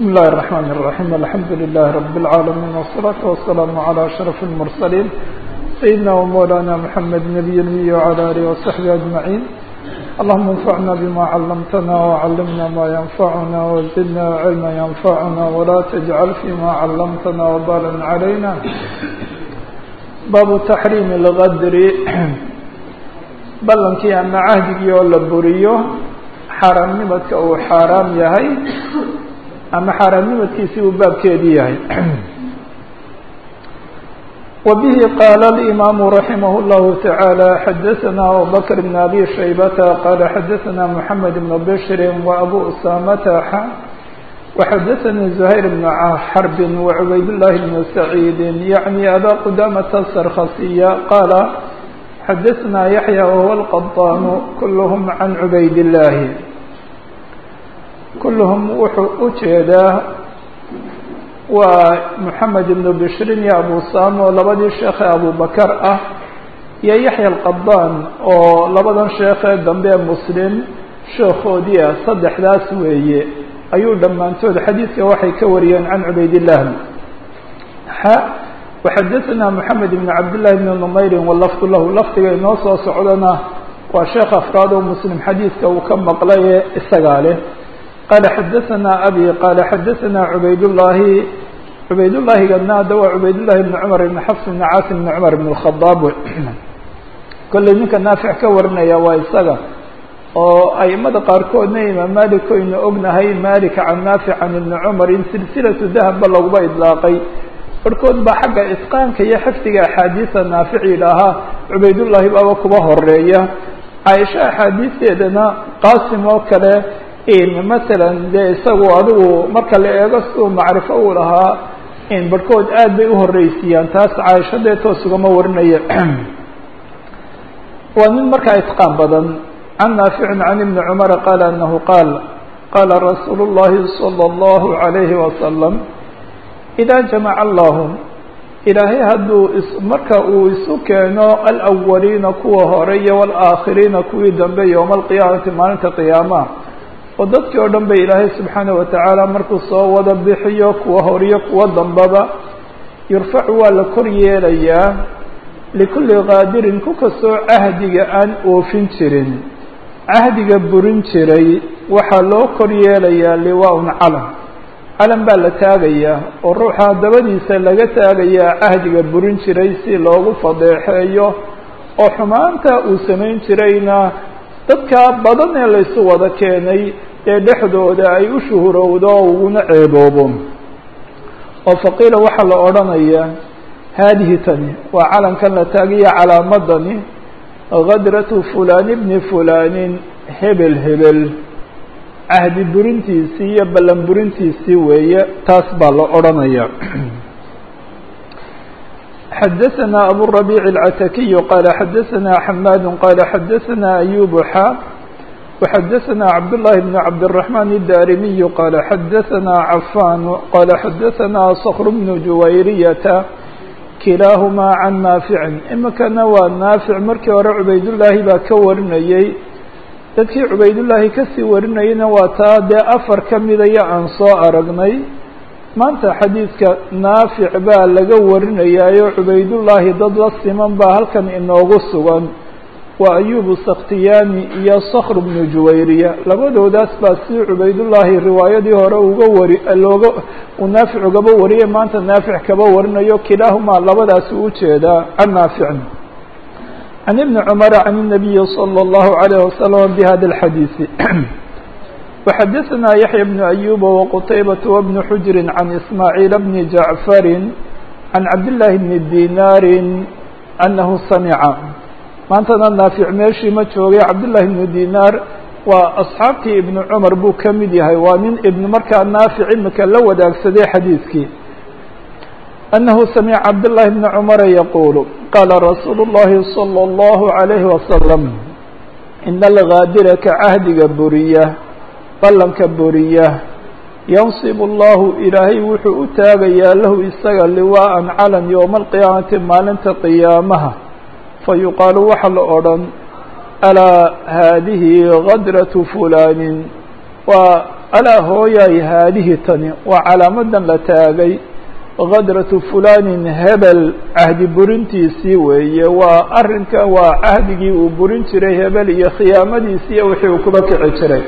بسم الله الرحمن الرحيم الحمد لله رب العالمين والصلاة والسلام على أشرف المرسلين سيدنا ومولانا محمد نبي النبي وعلى آله وصحبه أجمعين اللهم انفعنا بما علمتنا وعلمنا ما ينفعنا وزدنا علما ينفعنا ولا تجعل فيما علمتنا وبالا علينا باب تحريم الغدر ballankii ama cahdigii oo la buriyo xaaraamnimadka uu xaaraam yahay ama xaaraamnimadkiisi uu baabkeedii yahay وبه قال الإمام رحمه الله تعالى حدثنا أبو بكر بن أبي شيبة قال حدثنا محمد بن بشر وأبو أسامة وحدثني زهير بن حرب وعبيد الله بن سعيد يعني أبا قدامة السرخسية قال حدثنا يحيى وهو القطان كلهم عن عبيد الله كلهم wuxuu u jeedaa waa محamed بن bشhrin iyo abu sam oo labadii sheekhe abu bakr ah iyo yaحya الqaطan oo labadan sheekhe dambe mslim sheekoodii ah saddexdaas weeye ayuu dhammaantood xadiidka waxay ka wariyeen can cubayd الlah وxadثna محamed بن cabd للhi بن نmayri wlfd lah lafdiga inoo soo socdana waa sheekh afraad oo mslim xadiidka uu ka maqlaye isagaa leh qala xadaثna abi qala xadaثna cubayd الlahi cubayd llahigana ada waa cubayd لlahi بn cmar بn xfs بn cاsim بn cmar بn الخaطاab kolley ninka naafic ka warinaya waa isaga oo aimada qaarkoodna imaam malik oynu ognahay malik can naafic can ibni cmar in silsilaةu dahba laguba iطlaaqay barhkood baa xagga itqaanka iyo xifdiga axaadiisa naafic yidhaahaa cubaydullaahi baaba kuba horeeya caaisha axaadiisteedana qaasim oo kale masalan dee isagu adigu marka la eego siduu macrifo uu lahaa barhkood aad bay uhoreysiiyaan taas caaisha dee toos ugama warinaya waa nin markaa itqaan badan can naaficin can ibni cumara qaala anahu qaal qaala rasuulu llahi salى اllahu عalayhi wasalam إda jamaca allahu ilaahay hadduu marka uu isu keeno alأwaliina kuwa hore iyo wاlآakhiriina kuwii dambe yowma alqiyaamati maalinta qiyaamaha oo dadkii oo dhan ba ilaahay subxaanaه watacaala markuu soo wada bixiyo kuwa horiyo kuwa dambaba yurfacu waa la kor yeelayaa likulli qaadirin ku kastoo cahdiga aan oofin jirin cahdiga burin jiray waxaa loo kor yeelayaa liwaa-un calam calan baa la taagayaa oo ruuxa dabadiisa laga taagayaa cahdiga burin jiray si loogu fadeexeeyo oo xumaanta uu samayn jirayna dadka badan ee laysu wada keenay ee dhexdooda ay u shuhurowdo oo uguna ceeboobo oo faqiila waxaa la odhanayaa haadihi tani waa calankan la taagaya calaamadani hadratu fulani bni fulanin hebel hebel cahdi burintiisii iyo ballan burintiisii weeye taas baa la odhanaya xadaثna aburabiic الcatakiyu qaala xadaثna xamaad qaala xadaثna ayub xa وxadaثna cabdالlahi bn cabdالرaحman الdarimiyu qaala xadaثna cafan qaala xadaثna skr bn juwayriyata kilaahumaa can naaficin imikana waa naafic markii hore cubaydullaahi baa ka warinayey dadkii cubaydullaahi kasii warinayana waa taa dee afar ka midaya aan soo aragnay maanta xadiidka naafic baa laga warinayaayo cubaydullaahi dad la siman baa halkan inoogu sugan waa ayubu sakhtiyaani iyo sakr bnu juwayriya labadoodaas baa si cubaydullaahi riwaayadii hore uga wari looga uu naafic ugaba wariyay maanta naafic kaba warinayo kilaahumaa labadaasi u jeedaa can naaficin عن بن عمر عن النبي صلى الله عليه وسلم بهذا الحديث وحدثنا يحيى بن أيوب وقتيبة وابن حجر عن إسماعيل بن جعفر عن عبد الله بن دينار أنه سمع maantana naafic meeshii ma joogay cabdاللahi بن dيnاr waa أصxaabtii iبن cmar buu ka mid yahay waa nin ibn markaa naafic imika la wadaagsaday xadiidkii أنه سمع عبد الله بن عمر يقول قال رsuuل اللhi صلى الله عليه وسلم إن الغاadر كcahdiga buriya ballanka buriya ينصب الlah ilaahay wuxuu u taagayaa lahu isaga liwاءa calan يومa القiyaaمaةi maalinta قiyaamaha fayuqaaل waxa la odhan alاa hadihi غadraة فuلان waa alaa hooyaay haadihi tani waa calaamadan la taagay kadratu fulanin hebel cahdi burintiisii weeye waa arrinka waa cahdigii uu burin jiray hebel iyo khiyaamadiisii iyo wixii uu kuba kici jiray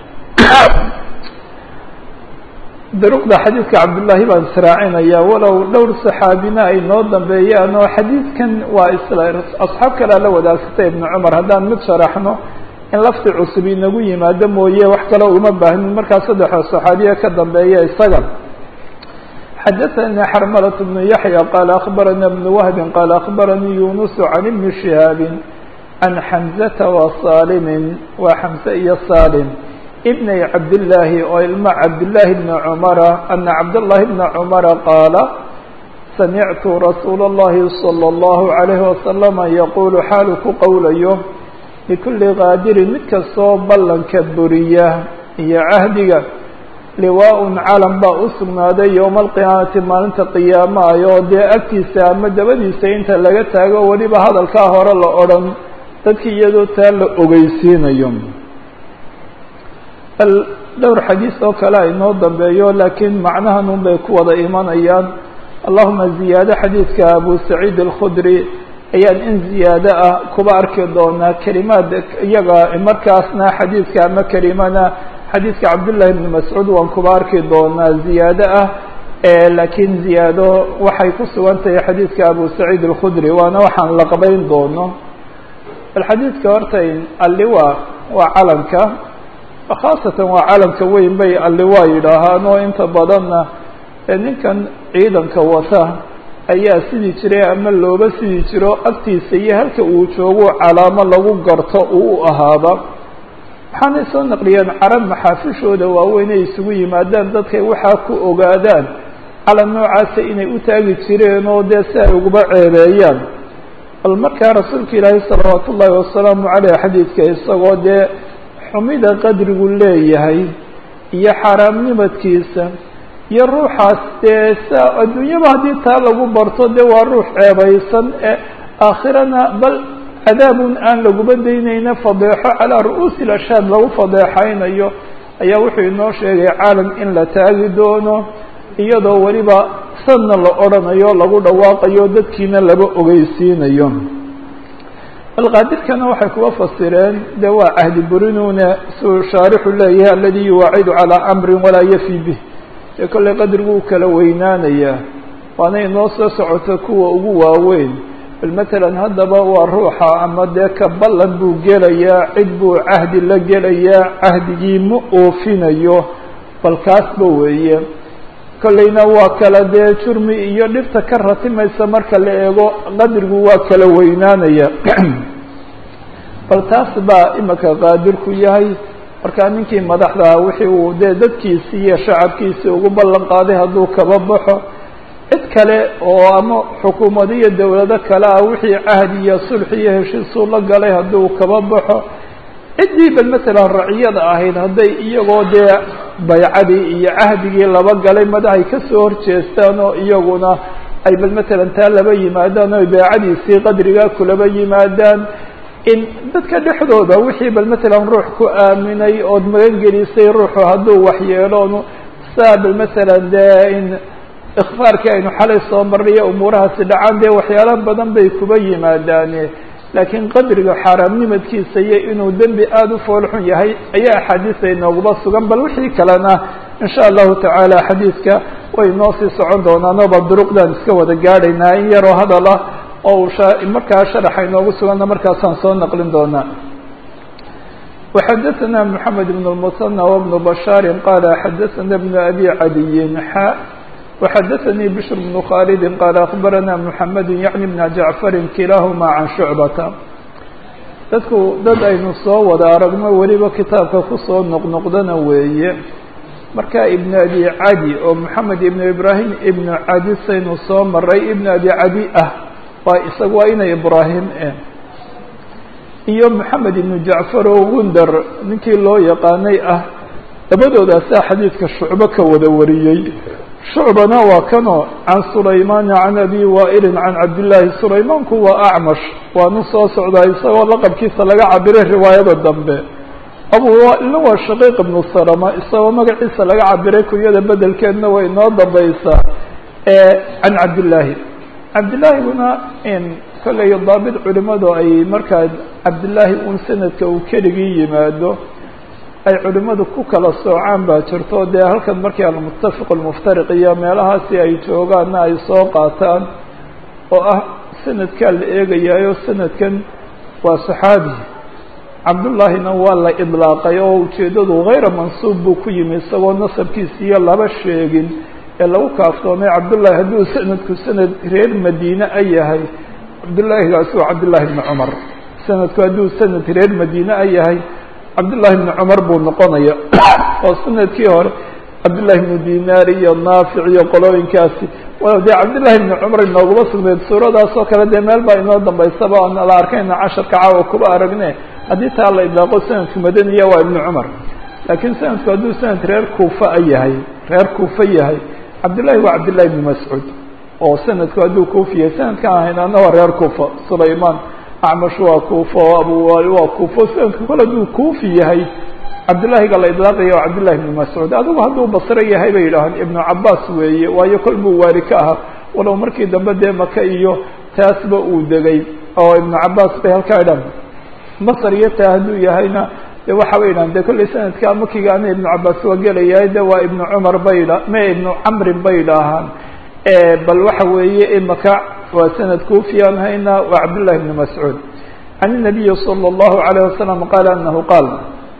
duruqda xadiidka cabdullaahi baan israacinaya walow dhowr saxaabina ay noo dambeeyaan oo xadiidkan waa isla asxaab kalea la wadaagsatay ibnu cumar haddaan mid sharaxno in lafti cusub inagu yimaado mooye wax kale uma baahnin markaa saddexda saxaabiya ka dambeeya isaga xadaثnي xrmlة بن yaحyى qال أخbarana بن وهb qال أخbaranii yunus عan بن شihاab عan xمزة وصاlm waa xمزة iyo صاlm بني cabdاللahi oo ilma cabdاللahi بن cمرa أنa cabdاللahi بن cمرa qاala samictu rasuul الlahi صلى الlه عليه وسلم yqul xaalu ku qowlayo لkuli qaadirin mid kastoo ballanka buriya iyo cahdiga liwaa-un calam baa u sugnaaday yowma alqiyaamati maalinta qiyaamaay oo dee agtiisa ama dabadiisa inta laga taago weliba hadalkaa hore la odhan dadki iyadoo taa la ogeysiinayo bal dhowr xadiis oo kale ay noo dambeeyo laakiin macnahan un bay ku wada imanayaan allahuma ziyaado xadiidka abu saciid alkhudri ayaan in ziyaado ah kuba arki doonaa kelimaad iyaga markaasna xadiidka ama kelimana xadiidka cabdullahi bni mascuud waan kuba arki doonaa ziyaado ah laakiin ziyaado waxay ku sugan tahay xadiidka abu saciid alkhudri waana waxaan la qabayn doono bal xadiidka horta alliwa waa calanka khaasatan waa calanka weyn bay alliwa yidhaahaan oo inta badanna ninkan ciidanka wata ayaa sidii jiray ama looba sidii jiro agtiisa iyo halka uu joogo calaamo lagu garto uu u ahaaba waxaanay soo naqliyeen carab maxaafishooda waaweyn ay isugu yimaadaan dadkay waxaa ku ogaadaan calan noocaasa inay u taagi jireen oo dee si ay uguba ceebeeyaan bal markaa rasuulka ilaahi salawaatu ullaahi wasalaamu caleyh xadiidka isagoo dee xumida qadrigu leeyahay iyo xaaraamnimadkiisa iyo ruuxaas dee sa adduunyaba haddii taa lagu barto dee waa ruux ceebaysan ee aakhirana bal cadaabun aan laguba daynayna fadeexo calaa ru'uusi lashaad lagu fadeexaynayo ayaa wuxuu inoo sheegay caalam in la taagi doono iyadoo weliba sanna la odhanayo lagu dhawaaqayo dadkiina laba ogeysiinayo alqaadirkana waxay kuga fasireen de waa cahdi burinuna suu shaarixu leeyahay aladi yuwaacidu calaa amrin walaa yafi bih dee kollay qadrigu u kala weynaanayaa waana inoo soo socoto kuwa ugu waaweyn bal matalan haddaba waa ruuxa ama dee ka ballan buu gelayaa cid buu cahdi la gelayaa cahdigii ma oofinayo bal kaasba weeye kollayna waa kala dee jurmi iyo dhibta ka ratimaysa marka la eego qadrigu waa kala weynaanaya bal taas baa imika qaadirku yahay markaa ninkii madaxda wixii uu dee dadkiisii iyo shacabkiisii ugu ballan qaaday hadduu kaba baxo cid kale oo ama xukuumado iyo dowlado kale ah wixii cahdi iyo sulx iyo heshiisuu la galay hadduu kaba baxo ciddii bal matalan raciyada ahayd hadday iyagoo dee baycadii iyo cahdigii laba galay madaxay kasoo horjeestaan oo iyaguna ay bal matalan taa laba yimaadaan oo baycadiisii qadrigaa kulaba yimaadaan in dadka dhexdooda wixii bal matalan ruux ku aaminay ood magan gelisay ruuxu hadduu waxyeeloon saa bal matalan dee in ikfaarkii aynu xalay soo marnay umuurahaasi dhacaan dee waxyaala badan bay kuba yimaadaane laakiin qadriga xaaraamnimadkiisa iyo inuu dembi aada u foolxun yahay ayaa axaadiisa inooguba sugan bal wixii kalena in sha allahu tacaala xadiidka way noo sii socon doonaano bal duruqdaan iska wada gaadhaynaa in yaroo hadal ah oo uu markaa sharaxa inoogu suganna markaasaan soo naqlin doonaa وxadثna محamed بن المثنى وبن بشhاaر qال xadثna بن أbي عadي xا وxadثnي بشر بن khالد qال أخبرna محمد يعني بن جعفر kiلaahma عن شعبة dadku dad aynu soo wada aragno weliba kitaabka kusoo noqnoqdana weeye marka iبن أbي عadي oo محamed iبن إبراهيم iبن cadi saynu soo maray iبن أbي cadi ah waa isaga waa ina ibrahim e iyo moxamed ibnu jacfar oo gundar ninkii loo yaqaanay ah labadoodaasa xadiidka shucbo ka wada wariyey shucbana waa kanoo can sulaymaana can abi waa'ilin can cabdillaahi sulaymaanku waa acmash waanu soo socdaa isagoo laqabkiisa laga cabiray riwaayada dambe abu wailna waa shaqiiq ibnu salama isagoo magaciisa laga cabiray kunyada bedelkeedna way inoo dambaysaa can cabdillaahi cabdillaahiguna kolley daabit culimadu ay markaa cabdillaahi un sanadka uu keligii yimaado ay culimadu ku kala soocaan baa jirto dee halkan markii almuttafiq almuftariq iyo meelahaasi ay joogaanna ay soo qaataan oo ah sanadkaa la eegayaayo sanadkan waa saxaabi cabdullaahina waa la idlaaqay oo ujeeddadu hayra mansuub buu ku yimi isagoo nasabkiisa iyo laba sheegin ee lagu kaaftoomay cabdullahi hadduu sanadku sanad reer madiine a yahay cabdullaahigaasi waa cabdullahi bni cumar sanadku hadduu sanad reer madiine a yahay cabdullahi bni cumar buu noqonaya oo sanadkii hore cabdullahi bnu dinaar iyo naafic iyo qolooyinkaasi walow dee cabdullahi bni cumar inooguma sugnayd suuradaas oo kale dee meel baa inoo dambaysaba oon la arkayna casharka caawa kuba aragne haddii taa la idlaaqo sanadku madaniya waa ibnu cumar laakiin sanadku hadduu sanad reer kuufa a yahay reer kuufa yahay cabdullahi waa cabdullahi bni mascuud oo sanadku hadduu kuufiyahay sanadkan ahaynana waa reer kuufa sulaymaan acmash waa kuufa oo abuwaali waa kuufa sanadku kale hadduu kuufi yahay cabdullaahiga la idlaaqaya waa cabdullahi bni mascuud adigu hadduu basre yahay bay yidhaahaan ibnu cabaas weeye waayo kol buu waari ka ahaa walow markii dambe dee maka iyo taasba uu degay oo ibnu cabaas bay halkaa idhaan masr iyo taa hadduu yahayna de waxa bay idhahan de kolley sanadka makigaana ibnu cabaas waa gelayahay de waa ibnu cumar bay dha me ibnu camrin bay idhaahaan bal waxa weeye imaka waa sanad kuufiyaan hayna waa cabdullahi bni mascuud can الnabiyi salى اllahu عalيه wasalam qaala anahu qaal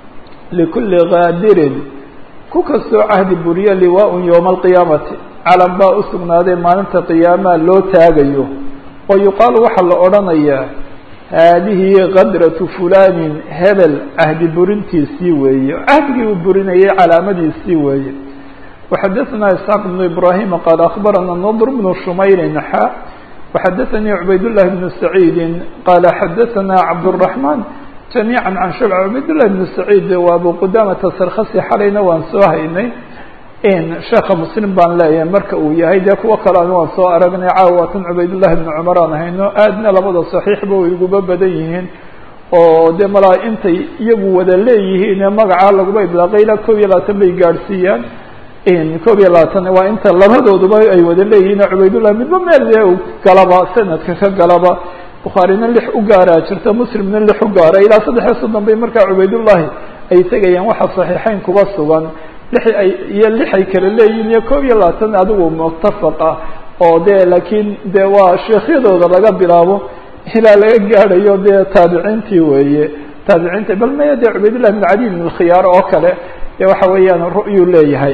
likuli gaadirin ku kastoo cahdi buriye liwaaءun ywma alqiyaamati calan baa u sugnaaday maalinta qiyaamaha loo taagayo oo yuqaalu waxaa la odhanayaa haadihi kadratu fulanin hebel cahdi burintiisii weeye cahdigii uu burinayay calaamadiisii weeye وxadثna isxaaq بن ibrahim qaal aخbarana ndr bn shumayri xa وxadثnii cubayd لlahi بn سacيidi qaala xadaثna cabdالرaحman جamيعا can shubc cubayd لlahi بn سacيid waa abu qudamata sarkasi xalayna waan soo haynay sheeka mslim baan leeyahay marka uu yahay dee kuwo kalean waan soo aragnay caawatan cubayd لlahi بn cmar aan hayno aadna labada صaxiixba way iguba badan yihiin oo dee malaa intay iyagu wada leeyihiin magaca laguba idlaaqay ilaa kob iyo labaatan bay gaadhsiiyaan koob iyo labaatan waa inta labadooduba ay wada leeyihiin cubaydullah midba meel dee galaba sanadka ka galaba bukhaarina lix u gaaraa jirta muslimna lix u gaara ilaa saddex iyo soddon bay markaa cubaydullahi ay tegayaan waxa saxiixeyn kuba sugan lix ay iyo lix ay kala leeyihiin iyo koob iyo labaatan adigu muttafaq ah oo dee laakiin dee waa sheekhyadooda laga bilaabo ilaa laga gaadhayo dee taabiciintii weeye taabiciinta bal maya dee cubaydullah bin cali bin khiyaar oo kale de waxa weeyaan ru'yuu leeyahay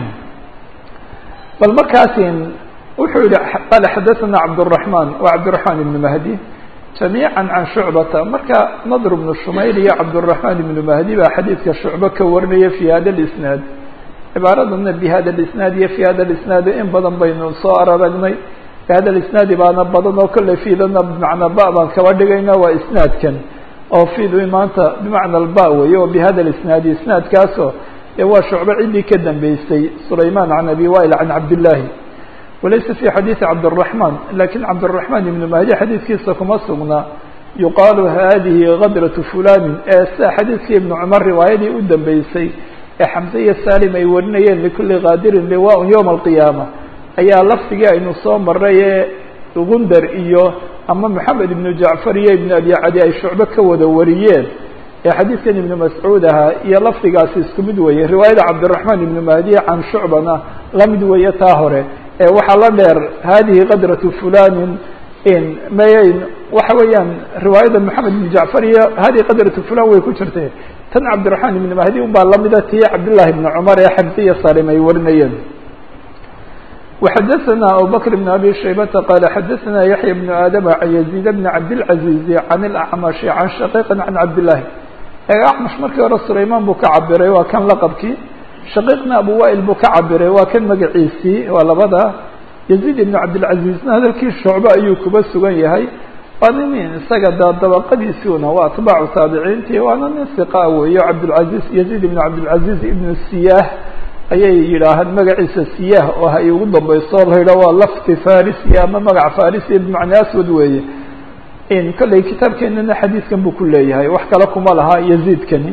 bal markaasin wuxuu yihi qaala xadaثana cabdالرaحman wa cabdالرaحman ibn mahdi جamيعا can shucbata marka nadr bnu shumayr iyo cabdالرaحman ibnu mahdi baa xadiidka shucbe ka warinaya fi hada اisnaad cibaaradana bi hada اisnaad iyo fi hada اisnaad in badan baynu soo aragnay fi hada isnaadi baana badan oo kolley fiidana bimacnaa ba baan kaba dhigayna waa isnaadkan oo fidu maanta bimacna ba weeye oo bihada isnaadi isnaadkaasoo ee waa shucbe ciddii ka dambeysay sulayman can abi wail can cabdillahi walaysa fi xadiidi cabdالرaحman lakin cabdالرaحman ibnu mahdi xadiidkiisa kuma sugna yuqaalu hadihi kadratu fulani ee sida xadiidkii ibnu cumar riwaayadii u dambeysay ee xamse iyo salim ay warinayeen likuli kaadirin liwaء ywma alqiyaama ayaa lafdigii aynu soo maray ee gundar iyo ama moxamed ibnu jacfar iyo ibnu abi cadi ay shucbe ka wada wariyeen ee xadiidkan ibnu mascuud ahaa iyo lafdigaasi isku mid weeye riwaayada cabdiraxmaan ibnu mahdi can shucbana la mid weeye taa hore ee waxaa la dheer hadihi kadratu fulanin mayn waxa weeyaan riwaayada moxamed ibnu jacfar iyo hadihi kadratu fulan way ku jirtay tan cabdiraxmaan ibnu mahdi un baa lamida tii cabdillahi ibnu cumar ee xamse iyo salim ay warinayeen وxadثna abubكر بن abي شhaybةa qال xadثna yaحyى بن aadم عن يزيد بن cabdالعaزيز عن الأعmش عن shقيq عن cabdاللahi أcmش markii hore sulayman buu ka cabiray waa kan laqبkii shaqيqna abu wail buu ka cabiray waa kan magaciisii waa labada يزيد بن cabdالعaزيزna hadalkii shucbe ayuu kuba sugan yahay waa nin isaga da dabaqadiisiuna waa atbaacu taabiciintii waana nin ثiqa weeyo cabdالعaزيز يزيد بن cabdالعaزيز ibn siyah ayay yidhaahaan magaciisa siyah oo hay ugu dambayso la yidhah waa lafti farisi ama magac farisi bimacnaa aswad weeye in kolley kitaabkeenana xadiidkan buu ku leeyahay wax kale kuma laha yaziidkani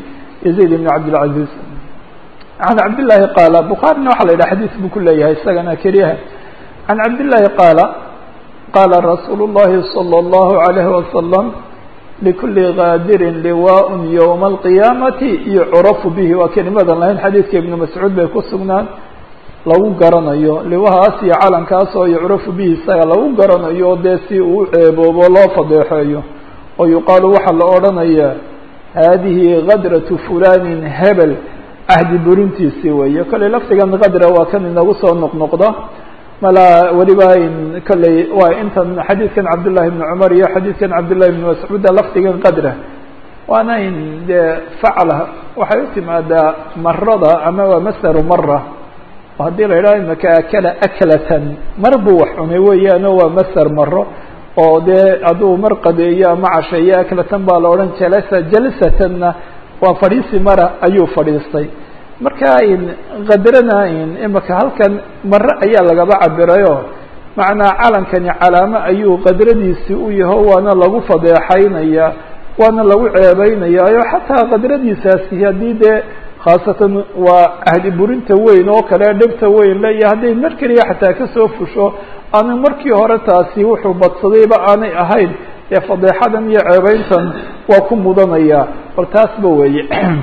yaziid ibn cabdilcaziz can cabdillaahi qaala bukhaarina waxaa la yidhaha xadiis buu ku leeyahay isagana keliyaha can cabdillaahi qaala qaala rasuulu llahi salى اllahu alayhi wasalam likuli gaadirin liwaaء ywma alqiyaamati yucrafu bihi waa kelimadan lahayn xadiidka ibnu mascuud bay ku sugnaan lagu garanayo liwahaas iyo calankaas oo yucrafu bihi isaga lagu garanayo dee si uu ceeboobo loo fadeexeeyo oo yuqaalu waxaa la odhanayaa haadihi gadratu fulanin hebel cahdi burintiisii weeye kolley lafdigan kadra waa kan inagu soo noqnoqda mala weliba kolley waa intan xadiidkan cabdullahi bni cumar iyo xadiidkan cabdullahi bni mascuuda lafdigan qadra waana in dee facla waxay u timaadaa marada ama waa masdaru mara oo haddii la yidhaho imaka akala aklatan mar buu wax cunay weeyaano waa masdar maro oo dee hadduu mar qadeeyo ama casheeyo aklatan baa la odhan jalasa jalsatanna waa fadhiisi mara ayuu fadhiistay marka kadrana imaka halkan mare ayaa lagaba cabirayo macnaa calankani calaamo ayuu qadradiisi u yaho waana lagu fadeexaynaya waana lagu ceebeynayaayo xataa qadradiisaasi haddii dee khaasatan waa ahdi burinta weyn oo kale dhibta weyn le iyo hadday mar keliya xataa kasoo fusho aanu markii hore taasi wuxuu badsadayba aanay ahayn dee fadeexadan iyo ceebeyntan waa ku mudanaya bal taasba weeye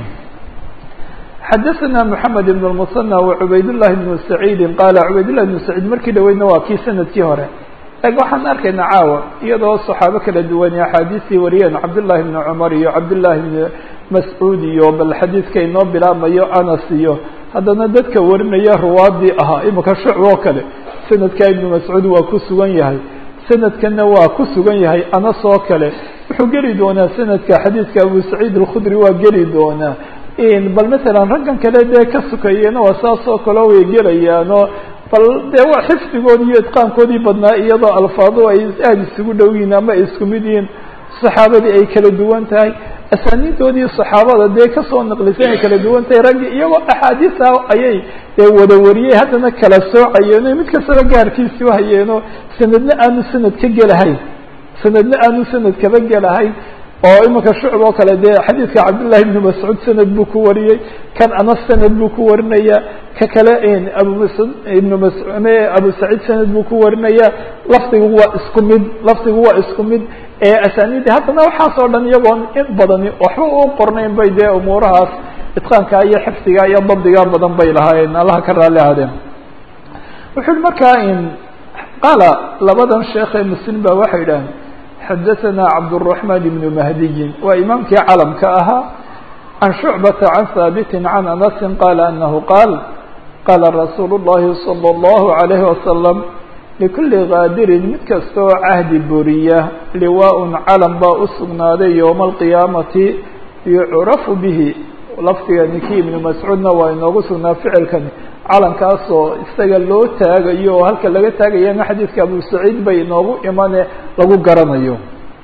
xadaثna mحamed بن المثنى وcubayd للhi بن سacيidi qaala cubayd لlah بن سacيid markii dhaweydna waa kii sanadkii hore lakin waxaan arkaynaa caawa iyadoo صaxaabo kala duwan axaadiistii wariyeen cabdالlahi بن cmar iyo cabdالlahi بn mascuud iyo bal xadiidka inoo bilaabmayo anas iyo haddana dadka warinaya ruwaadii ahaa imika shucb oo kale sanadka ibn mascuud waa ku sugan yahay sanadkana waa ku sugan yahay anas oo kale wuxuu geli doonaa sanadka xadiidka abu saciid الkhudri waa geli doonaa bal masalan raggan kale dee ka sukayena waa saas oo kale way gelayaanoo bal dee waa xifdigoodii iyo itqaankoodii badnaa iyadoo alfaado ay aada isugu dhow yihiin ama ay isku mid yihiin saxaabadii ay kala duwan tahay asaaniidoodii saxaabada dee kasoo naqlisay ay kala duwan tahay raggi iyagoo axaadiisa ayay dee wada wariyey haddana kala soocayeeno mid kastaba gaarkiisii uhayeeno sanadna aanu sanad ka gelahayn sanadna aanu sanad kaba gelahayn oo imika shucb oo kale dee xadiidka cabdالlahi بn mascuud sanad buu ku wariyey kan anas sanad buu ku warinaya ka kale abu masud ibn mas abu saciid sanad buu ku warinaya lafdigu waa isku mid lafdigu waa isku mid ee asaanidi haddana waxaas oo dhan iyagoon in badani waxba u qornayn bay dee umuurahaas itqaanka iyo xifdiga iyo dabdiga badan bay lahaayeen allaha ka raali ahaadeen wuxu markaa qaala labadan sheekhe muslim ba waxay yidhaaheen xadaثna cabdالرحman بن mahdiyi waa imaamkii calamka ahaa can shucbata can haabiti can anasi qaala anahu qaal qaala rasuulu الlahi salى الlahu عalayhi wasalam likuli kaadirin mid kasta oo cahdi buriya liwaaء calam baa u sugnaaday ywma اlqiyaamati yucrafu bihi lafdiga ninkii ibnu mascuudna waa inoogu sugnaa ficilkani calankaasoo isaga loo taagayo oo halka laga taagayana xadiidka abu saciid bay inoogu imane lagu garanayo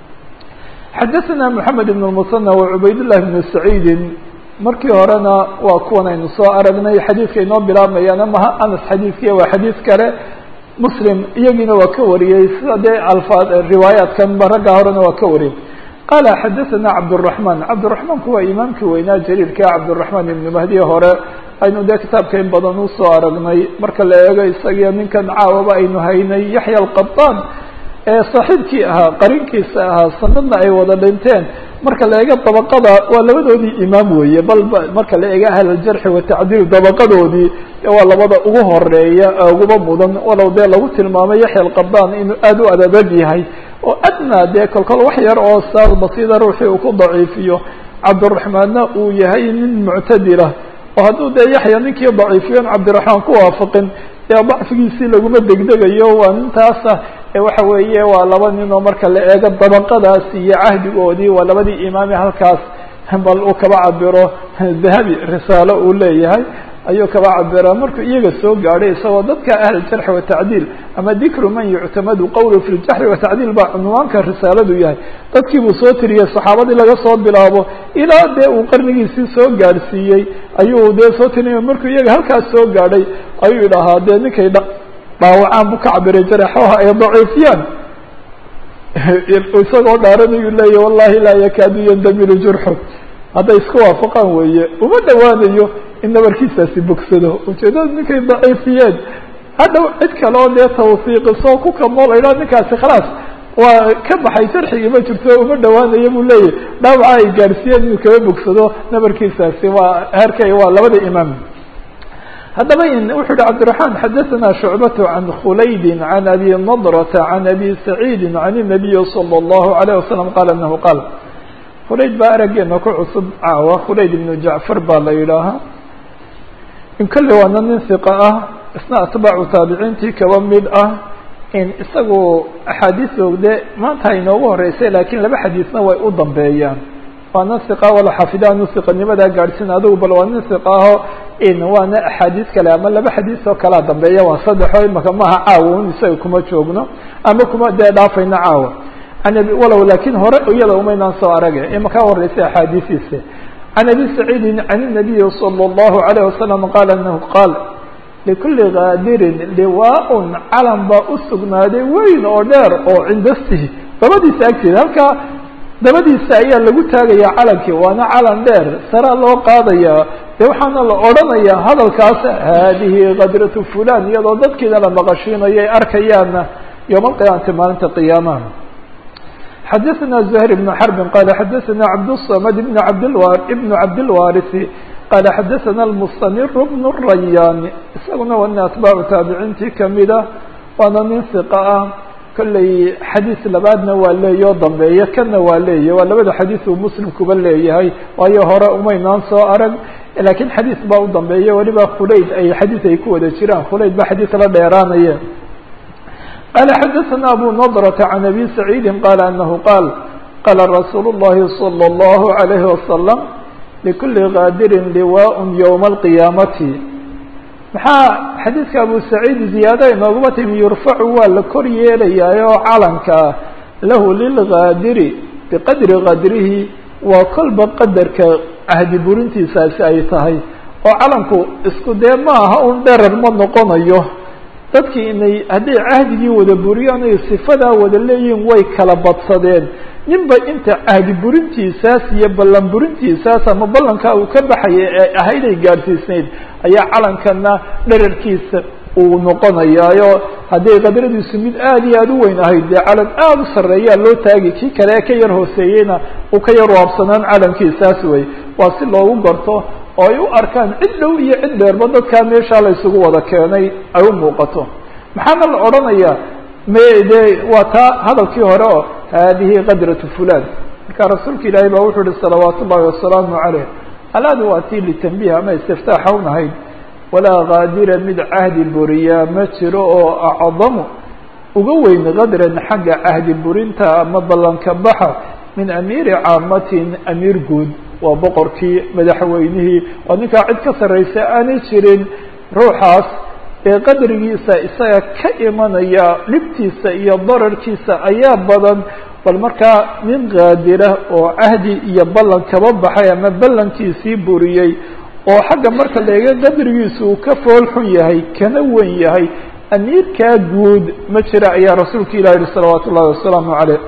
xadaثna mحamed ibn الmuثنى وcubayd لlahi بn saciidi markii horena waa kuwan aynu soo aragnay xadiidka inoo bilaabmayaan amaha anas xadiidkiya waa xadiid kale muslim iyagiina waa ka wariyey sida dee alfaad riwaayaatkan ba ragga horena waa ka wariyey qala xadaثna cabdالرaحman cabdالرaحmanku waa imaamkii weynaa jaliilka cabdالرaحman ibn mahdiye hore aynu dee kitaabka in badan usoo aragnay marka la eego isagiyo ninkan caawaba aynu haynay yaxya alqaطaan ee saaxiibkii ahaa qarinkiisa ahaa sanadna ay wada dhinteen marka la eego dabaqada waa labadoodii imaam weeye bal marka la eego ahl aljarxi watacdiil dabaqadoodii waa labada ugu horeeya uguba mudan walow dee lagu tilmaamay yaxya alqaطaan inuu aada u adadeg yahay oo adnaa dee kolkol wax yar oo saas basiida ruuxii uu ku daciifiyo cabdiraxmaanna uu yahay nin muctadilah oo hadduu dee yaxya ninkii daciifiyon cabdiraxmaan ku waafaqin dee dacfigiisii laguma degdegayo waa nintaasa waxa weeye waa laba nin oo marka la eego dabaqadaas iyo cahdigoodii waa labadii imaami halkaas bal uu kaba cabiro dahabi risaalo uu leeyahay ayuu kaba cabira markuu iyaga soo gaadhay isagoo dadka ahl jarxi watacdiil ama dikru man yuctamadu qowlu fi ljaxri watacdiil baa cunwaanka risaaladu yahay dadkii buu soo tiriyey saxaabadii laga soo bilaabo ilaa dee uu qarnigiisii soo gaadhsiiyey ayuu dee soo tiriyay markuu iyaga halkaas soo gaadhay ayuu idhahaa dee ninkay dhaawacaan buu ka cabiray jaraxoha ay daciifiyaan isagoo dhaaranayuu leeyahy wallahi laa yakaadu yandamiru jurxu hadday isku waafaqaan weeye uma dhowaanayo in nabarkiisaasi bogsado ujeedada ninkay daciifiyeen hadhow cid kale oo dee tawsiiqiso ku kamoo la yidhaha ninkaasi khalaas waa ka baxay sharxigii ma jirto uma dhowaanayo buu leeyahy dhaawaca ay gaadhsiiyeen inuu kaba bogsado nabarkiisaasi waa herkay waa labada imaam haddaba wuxuu yihi cabdiraحman xadaثna shucbaة can khulayd can abi nadrta can abi saciidi can الnabiyi slى الlahu عalيه wasalam qala anahu qaal khulayd baa arageena ku cusub caawa khulayd ibnu jacfar baa la yidhaahaa in kolley waana nin hiqa ah isna atbaacu taabiciintii kaba mid ah in isagu axaadiisoogde maanta inoogu horeysay lakiin laba xadiisna way u dambeeyaan waana hiqa wala xafidaanu hiqanimadaa gaadhsiin adigu bal waa nin hiqa aho in waana axaadiis kale ama laba xadiis oo kalea dambeeya waa saddexo imaka maaha caawa un isaga kuma joogno ama kuma dee dhaafayno caawa walow lakin hore iyada umaynaan soo arage imaka horeysay axaadiisiisa can abi saciidin can الnabiyi salى الlahu عalيه wasalam qaala anahu qaal likuli kaadirin liwaaun calan baa u sugnaaday weyn oo dheer oo cindaftihi dabadiisa agteeda halkaa dabadiisa ayaa lagu taagaya calankii waana calan dheer saraa loo qaadaya de waxaana la odhanayaa hadalkaas haadihi kadratu fulan iyadoo dadkiina la maqashiinayo ay arkayaana yowma alqiyaamati maalinta qiyaamaha xadaثna زهير بن حرب qال xadaثna cabdالصمد بن بن cabdالوارث qال xadaثna المsتمر بن الرayان isaguna waa nin atbaacu taabiciintii kamida waana nin ثiqa ah kolley xadiis labaadna waa leeya o dambeeya kana waa leeyahy waa labada xadiis uu muslim kuba leeyahay waayo hore umaynaan soo arag lakiin xadiis baa u dambeeya weliba khulayd ay xadiis ay ku wada jiraan khulayd ba xadiis la dheeraanaya qال xdثna أbو نضرة عن أbي سعيid qال أنه qاal qاla رasuul الlahi صلى الlه عليه وسلم لkuli غاadiri لواء يوم القiyاamati maxaa xadiidka abu سacيid ziyaada inooguma timi yurfacu waa la kor yeelayaa oo calanka ah lahu lilغاadiri biqadri qadrihi waa kolba qadarka cahdi burintiisaasi ay tahay oo calanku isku dee ma aha un dherar ma noqonayo dadkii inay hadday cahdigii wada buriyaan ay sifadaa wada leeyihiin way kala badsadeen ninba inta cahdi burintiisaas iyo ballan burintiisaas ama ballankaa uu ka baxaya ee ahayd ay gaadhsiisnayd ayaa calankana dherarkiisa uu noqonayaayo hadday qadradiisu mid aada iyo aada u weyn ahayd dee calan aada u sarreeyaa loo taagi kii kale ee ka yar hooseeyeyna uu ka yar waabsanaan calankiisaas wey waa si loogu garto oo ay u arkaan cid dhow iyo cid dheerba dadkaa meeshaa la isugu wada keenay ay u muuqato maxaana la odhanayaa me de waa taa hadalkii hore oo haadihi qadratu fulan marka rasuulka ilaahay baa wuxuu uhi salawaat ullahi wasalaamu caleyh alaadu waa tii litanbiih ama istiftaaxa unahayd walaa kaadira mid cahdi buriyaa ma jiro oo acdamu uga weyn kadran xagga cahdi burinta ama ballanka baxa min amiiri caamatin amiir guud waa boqorkii madaxweynihii oo ninkaa cid ka sarraysa aanay jirin ruuxaas ee qadrigiisa isaga ka imanaya dhibtiisa iyo dararkiisa ayaa badan bal markaa nin kaadira oo cahdi iyo ballan kaba baxay ama ballankiisii buriyey oo xagga marka laega qadrigiisa uu ka fool xun yahay kana wen yahay amiirkaa guud ma jira ayaa rasuulka ilah yihi salawaatu ullahi wasalaamu caleyh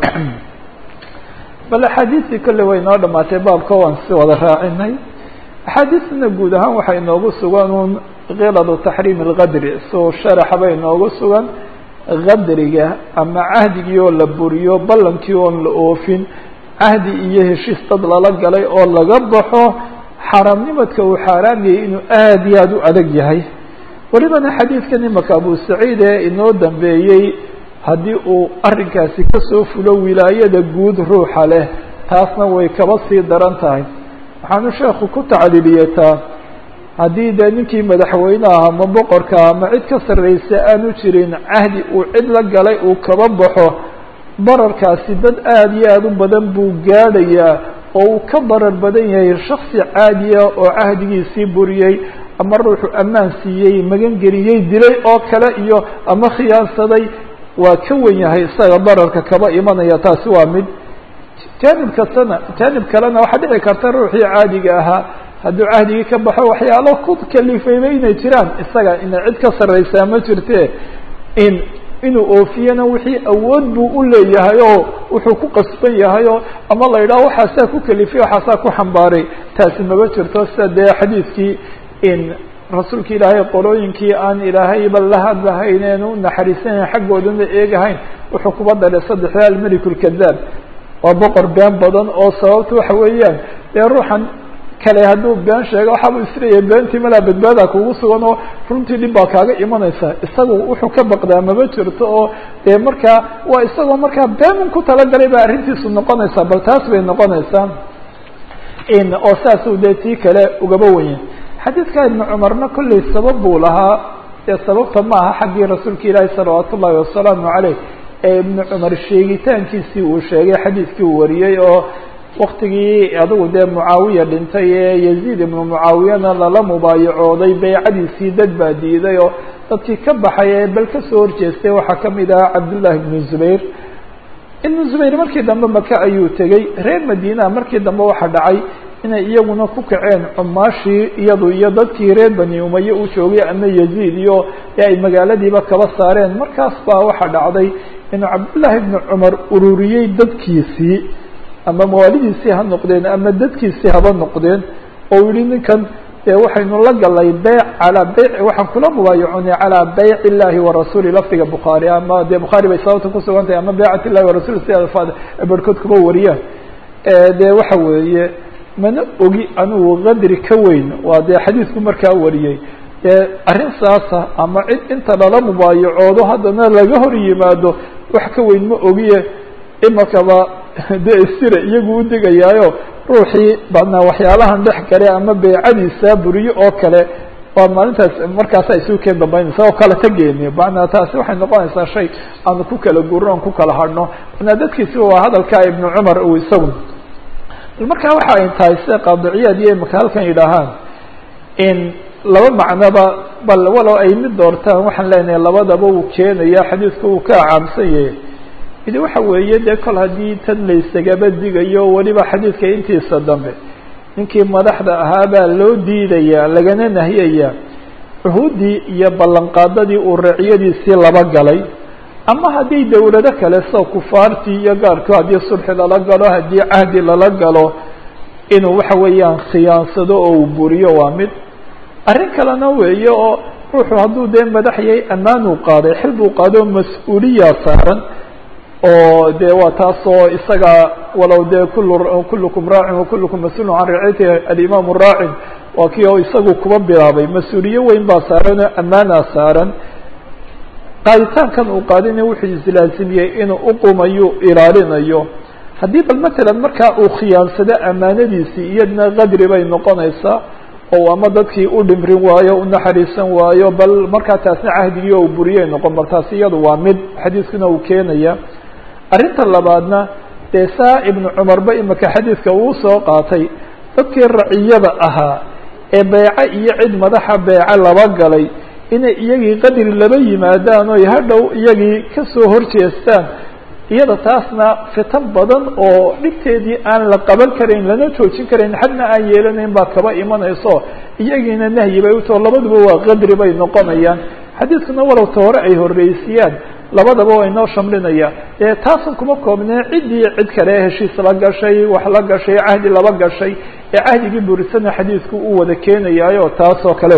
bal axaadiistii kolley way inoo dhamaatay baabka waan si wada raacinay axaadiisna guud ahaan waxaa inoogu sugan un khiladu taxriim alqadri soo sharaxaba inoogu sugan qadriga ama cahdigii oo la buriyo ballankii oon la oofin cahdi iyo heshiis dad lala galay oo laga baxo xaaraamnimadka uu xaaraam yahay inuu aada iyo aada u adag yahay welibana xadiidkan imaka abu saciid ee inoo dambeeyey haddii uu arrinkaasi kasoo fulo wilaayada guud ruuxa leh taasna way kaba sii daran tahay waxaanu sheekhu ku tacliiliyataa haddii dee ninkii madaxweyneha ama boqorka ama cid ka sarreysa aanu jirin cahdi uu cid la galay uu kaba baxo bararkaasi dad aada iyo aada u badan buu gaadhayaa oo uu ka barar badan yahay shaksi caadiya oo cahdigiisii buriyey ama ruuxu ammaan siiyey magangeliyey dilay oo kale iyo ama khiyaansaday waa ka wen yahay isaga dararka kaba imanaya taasi waa mid jaanib kastana jaanib kalena waxaa dhici karta ruuxii caadiga ahaa hadduu cahdigii ka baxo waxyaalo ku kalifayba inay jiraan isaga ina cid ka sarreysaa ma jirte in inuu oofiyana wixii awood buu u leeyahay oo wuxuu ku qasban yahay oo ama la yidhaho waxaasaa ku kelifay waxaasaa ku xambaaray taasi maba jirto sida dee xadiidkii in rasuulka ilaahay qolooyinkii aan ilaahayba la hadlahayneen u naxariisanayn xaggoodana eegahayn wuxuu kuba daray saddexda almelik lkadaab waa boqor been badan oo sababta waxa weeyaan dee ruuxan kale hadduu been sheego waxaaba isleeyahay beentii malaa badbaada kugu sugan oo runtii dhib baa kaaga imanaysa isagu wuxuu ka baqdaa maba jirto oo dee markaa waa isagoo markaa beenun ku talagalay baa arrintiisu noqonaysaa bal taas bay noqonaysaa oo saasuu dee tii kale ugaba wenye xadiidka ibnu cumarna kollay sabab buu lahaa dee sababta ma aha xaggii rasuulka ilaahi salawaat ullahi wasalaamu caleyh ee ibnu cumar sheegitaankiisii uu sheegay xadiidkii uu wariyey oo waktigii adigu dee mucaawiya dhintay ee yaziid ibnu mucaawiyana lala mubaayacooday beycadiisii dad baa diiday oo dadkii ka baxay ee bal kasoo horjeestay waxaa kamid ahaa cabdullahi ibnu zubayr ibnu zubayr markii dambe maka ayuu tegey reer madiinaha markii dambe waxaa dhacay inay iyaguna ku kaceen cumaashii iyadu iyo dadkii reer bani umaye u joogay ama yaziid iyo ee ay magaaladiiba kaba saareen markaas baa waxaa dhacday inuu cabdullaahi ibnu cumar ururiyey dadkiisii ama mawaalidiisii ha noqdeen ama dadkiisii haba noqdeen oo yihi ninkan dee waxaynu la galay beyc calaa beyc waxaan kula mubaayaconay calaa beyc illahi warasuuli lafdiga bukhaari ama dee bukhaari bay sababta kusugan tahay ama beycat illahi warasuli sida barhkood kuba wariyaan dee waxa weeye mana ogi anigu qadri ka weyn waa dee xadiidku markaa wariyey dee arrin saasa ama cid inta lala mubaayacoodo haddana laga hor yimaado wax ka weyn ma ogiye imakaba dee isira iyagu u digayaayo ruuxii badnaa waxyaalahan dhex gale ama beycadiisa buriyo oo kale waa maalintaas markaasa isugu keen dambeynaysa oo kala tageeni manaa taasi waxay noqonaysaa shay aanu ku kala guurno on ku kala hadhno manaa dadkiisi waa hadalkaa ibnu cumar uu isagu markaa waxa ay tahay sida qaadiciyaad iyo imaka halkan yidhaahaan in laba macnoba bal walow ay mid doortaan waxaan leenahay labadaba uu keenaya xadiidku uu ka acaamsan yahay midi waxa weeye dee kol haddii tan laysagaba digayo weliba xadiidka intiisa dambe ninkii madaxda ahaa baa loo diidayaa lagana nahiyayaa cuhuuddii iyo ballanqaadadii uu raciyadiisii laba galay ama haddii dawlado kale sida kufaartii iyo gaarku haddii sulxi lala galo haddii cahdi lala galo inuu waxa weeyaan khiyaansado oo uu buriyo waa mid arrin kalena weeye oo ruuxu hadduu dee madax yahay ammaanuu qaaday xil buu qaado mas-uuliyaa saaran oo dee waa taasoo isaga walow dee kul kullukum raacin wakullukum mas-uulun can raciyati alimaamu raacin waa kii oo isagu kuba bilaabay mas-uuliye weyn baa saaran oo ammaanaa saaran qaaditaankan uu qaadina wuxuu islaasimiyey inuu uqumayo ilaalinayo haddii bal matalan markaa uu khiyaansado ammaanadiisii iyadna qadri bay noqonaysaa oo ama dadkii u dhimrin waayo u naxariisan waayo bal markaa taasna cahdigii oo buriyay noqon bal taasi iyadu waa mid xadiiskuna uu keenaya arrinta labaadna dee saa ibnu cumarba imika xadiidka uu soo qaatay dadkii raciyada ahaa ee beece iyo cid madaxa beece laba galay inay iyagii qadri laba yimaadaan oy hadhow iyagii kasoo horjeestaan iyada taasna fitan badan oo dhibteedii aan la qaban karayn lana joojin karayn xadna aan yeelanayn baa kaba imanayso iyagiina nahyi bay utao labaduba waa qadri bay noqonayaan xadiidkuna walowta hore ay horreysiyaan labadaba waa inoo shamlinaya ee taasan kuma koobnee ciddii cid kale heshiis la gashay wax la gashay cahdi laba gashay ee cahdigii burisana xadiidku u wada keenayaayo taas oo kale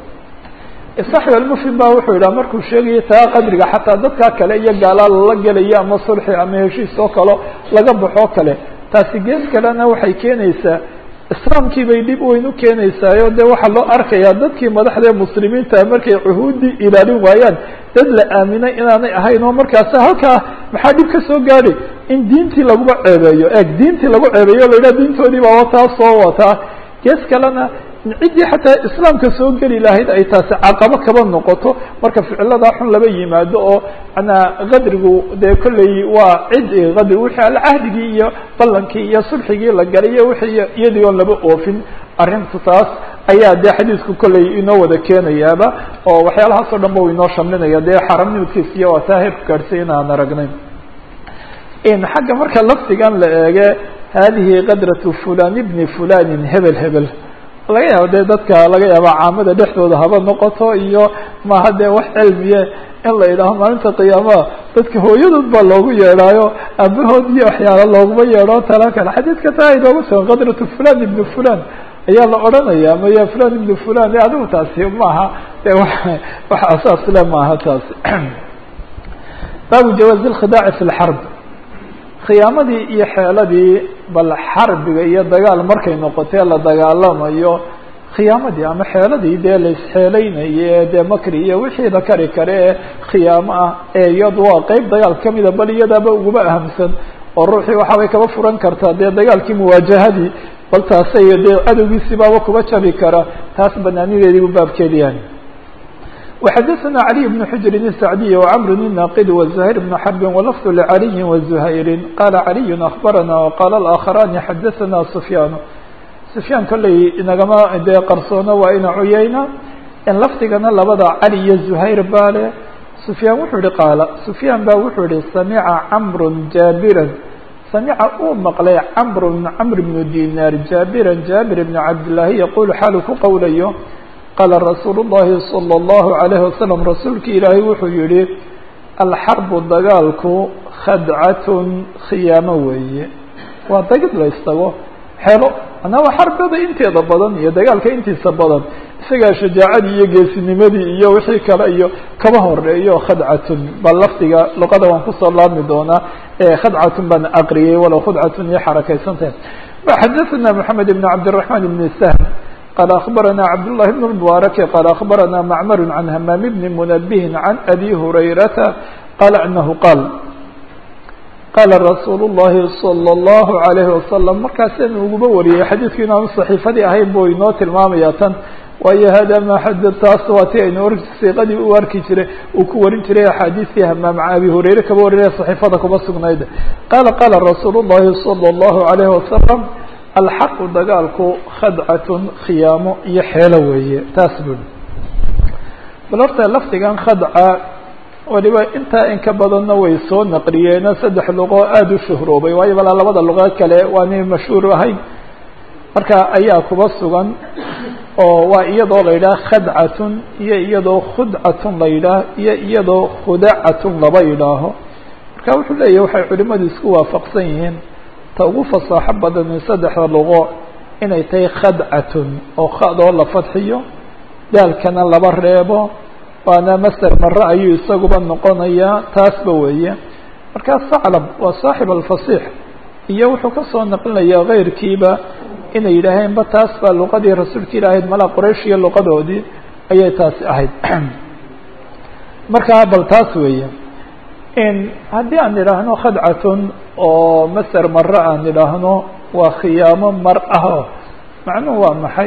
صaxib almufhim ba wuxuu yidhaha markuu sheegayo taa qadriga xataa dadkaa kale iyo gaalaa lala gelayo ama sulxi ama heshiis oo kalo laga baxoo kale taasi gees kalena waxay keenaysaa islaamkii bay dhib weyn u keenaysaayo de waxaa loo arkayaa dadkii madaxda muslimiinta markay cuhuuddii ilaalin waayaan dad la aaminay inaanay ahayn oo markaasi halkaa maxaa dhib ka soo gaadhay in diintii laguba ceebeeyo eeg diintii lagu ceebeeyo la yidhaha diintoodii baa wataa soo wataa gees kalena ciddii xataa islaamka soo geli lahayd ay taasi caqabo kaba noqoto marka ficiladaa xun laba yimaado oo manaa qadrigu dee kolley waa cid qadri wixii alcahdigii iyo ballankii iyo sulxigii la galay iyo wixii iyadii oon laba oofin arrintu taas ayaa dee xadiidku kolley inoo wada keenayaaba oo waxyaalahaas o dhan ba u inoo shamlinaya dee xaramnimadkiis iyo waa taa heerku gaadhsay inaan aragnay xagga marka lafdigan la eege hadihi qadratu fulan ibni fulanin hebel hebel laga yaabo dee dadka laga yaaba caamada dhexdooda haba noqoto iyo maha dee wax cilmiye in la yidhaaho maalinta qiyaamaha dadka hooyadood baa loogu yeedhaayo aabahood iyo waxyaala looguma yeedho tala kale xadiidka taa inoogu sugan qadratu fulan ibnu fulan ayaa la odhanaya maya fulan ibnu fulan e adigu taasi maaha de wax asaas le maaha taasi baabu jawaazi lkhidaaci fi lxarb khiyaamadii iyo xeeladii bal xarbiga iyo dagaal markay noqotee la dagaalamayo khiyaamadii ama xeeladii dee la isxeelaynaye dee makri iyo wixii la kari kare ee khiyaamo ah ee iyadu waa qeyb dagaal kamida bal iyadaaba uguma ahamsan oo ruuxii waxaabay kaba furan kartaa dee dagaalkii muwaajahadii bal taasay dee cadowgiisibaaba kuba jabi kara taas banaanideedii bu baabkeedi yahay وxadثna علي بن حجر السعدي وcمر الناqd وزهير بن حرب ولفظ لعلي وزهير qال علي أخبرنا وqال الآخران xadثna سفyان سفyاan kolley inagama dee qarsoono waa ina cuyayna in lafdigana labada cali iyo زهayر baa le سفyاan wuxuu ihi qaala سفyاan ba wuxuu ihi samca cمر jاabirا samca uu maqlay cمر cمر بن dinar jاabirا jاabir بن cabdاللahi yqul xaalu ku qowlayo qaala rasuulu الlahi salى الlahu عalayه wasalam rasuulki ilaahay wuxuu yihi alxarbu dagaalku khadcatun khiyaamo weeye waa dagid la istago xelo manaa xarbada inteeda badan iyo dagaalka intiisa badan isagaa shajaacadii iyo geesinimadii iyo wixii kale iyo kaba horeeyo khadcatun bal lafdiga luqada waan kusoo laabmi doonaa khadcatun baan aqriyay walow khudcatun iyo xarakaysantahay xadaثna mحamed بn cabdالرaحman بn سhm qال أخبرنا cبد الله بن المبارك قال أخبرنا معمر عن همام بن منبه عن أbي هريرة قال أنه قال qال رsuuل اللhi صلى الله عليه وسلم markaasn uguba wariyey xadيثku inaanu صحيifadii ahayn bu inoo tilmaamaya tan waayo hada ma xad taas waa ti aynu siiqadii u arki jiray uu ku warin jiray axaadiثtii hamaam abi hurayre kaba warinaya صحيifada kuba sugnayd qala qala رasuul الlahi صلى الله عليه وسلم alxaqu dagaalku khadcatun khiyaamo iyo xeelo weeye taas bui bal horta lafdigan khadca waliba intaa in ka badanna way soo naqliyeeno saddex luqo aada u shuhroobay waayo balaa labada luqo kale waanay mashhuur ahayn marka ayaa kuba sugan oo waa iyadoo la yidhaah khadcatun iyo iyadoo khudcatun la yidhaah iyo iyadoo khudacatun laba yidhaaho marka wuxuu leeyahy waxay culimadu isku waafaqsan yihiin ta ugu fasaaxo badani saddexda luqo inay tahay khadcatun oo khadoo la fadxiyo daalkana laba reebo waana maser mare ayuu isaguba noqonayaa taasba weeye markaa saclab waa saaxib alfasiix iyo wuxuu kasoo naqlinayaa keyrkiiba inay yidhaaheen ba taas baa luqadii rasuulka ilaahayd malaa qoraysh iyo luqadoodii ayay taasi ahayd markaa bal taas weeye haddii aan idhaahno khadcatun oo maser mare aan idhaahno waa khiyaamo mar ah o macnuhu waa maxay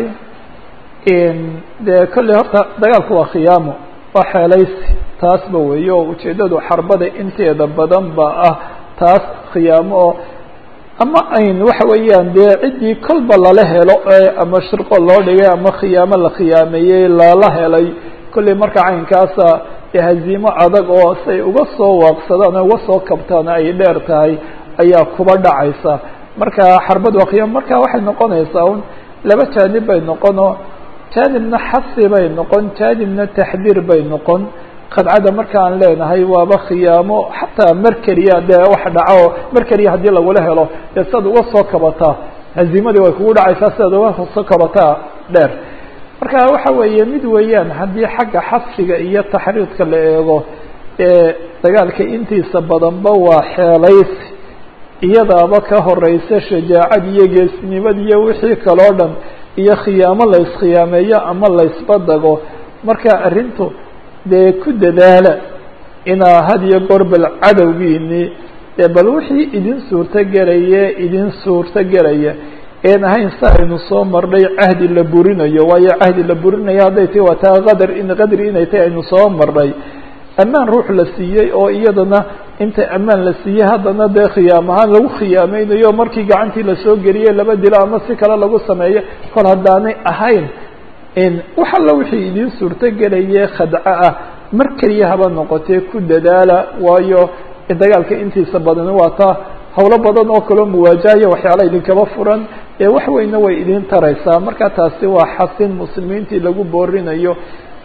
dee kolley horta dagaalku waa khiyaamo waa xeelaysi taasba weeye oo ujeeddadu xarbada inteeda badan ba ah taas khiyaamo oo ama ayn waxa weeyaan dee ciddii kolba lala helo ama shirqo loo dhigay ama khiyaamo la khiyaameeyey lala helay kolley marka caynkaasa haziimo adag oo say uga soo waaqsadaan o uga soo kabtaan ay dheer tahay ayaa kuba dhacaysa marka xarbad waa khiyaam marka waxay noqonaysaa un laba jaanib bay noqonoo jaanibna xasi bay noqon jaanibna taxdiir bay noqon khadcada marka aan leenahay waaba khiyaamo xataa merkeriya dee wax dhaco merkeriya haddii lagula helo dee siad uga soo kabataa haziimadii way kugu dhacaysaa sidaad uga soo kabataa dheer marka waxa weeye mid weeyaan haddii xagga xadfiga iyo taxriidka la eego ee dagaalka intiisa badanba waa xeelaysi iyadaaba ka horeysa shajaacad iyo geesnimad iyo wixii kaloo dhan iyo khiyaamo la iskhiyaameeyo ama laysbadago marka arrintu dee ku dadaala inaa had iyo goor bal cadowgiini dee bal wixii idin suurto gelaya idin suurto gelaya een ahayn si aynu soo marnay cahdi la burinayo waayo cahdi la burinayo hadday tahi waa taa qadar in qadri inay tahi aynu soo marnay ammaan ruux la siiyey oo iyadana inta ammaan la siiyey haddana dee khiyaam ahaan lagu khiyaameynayo markii gacantii lasoo geliyey laba dilo ama si kale lagu sameeyo kol haddaanay ahayn wax alla wixii idiin suurto gelaye khadco ah mar keliya haba noqotee ku dadaala waayo dagaalka intiisa badan waa taa hawlo badan oo kaloo muwaajahaya waxyaala idinkaba furan ee wax weyna way idin taraysaa marka taasi waa xasin muslimiintii lagu boorinayo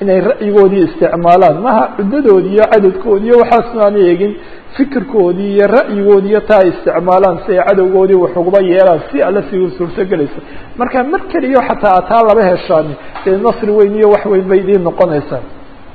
inay ra'yigoodii isticmaalaan maha cuddadoodii iyo cadadkoodii iyo waxaasna aan eegin fikirkoodii iyo ra'yigoodii iyo taa isticmaalaan si ay cadowgoodii wax uguba yeelaan si alla si suurtogelaysa marka mar keliyo xataa taa laba heshaani dee nasri weyn iyo wax weyn bay idiin noqonaysaa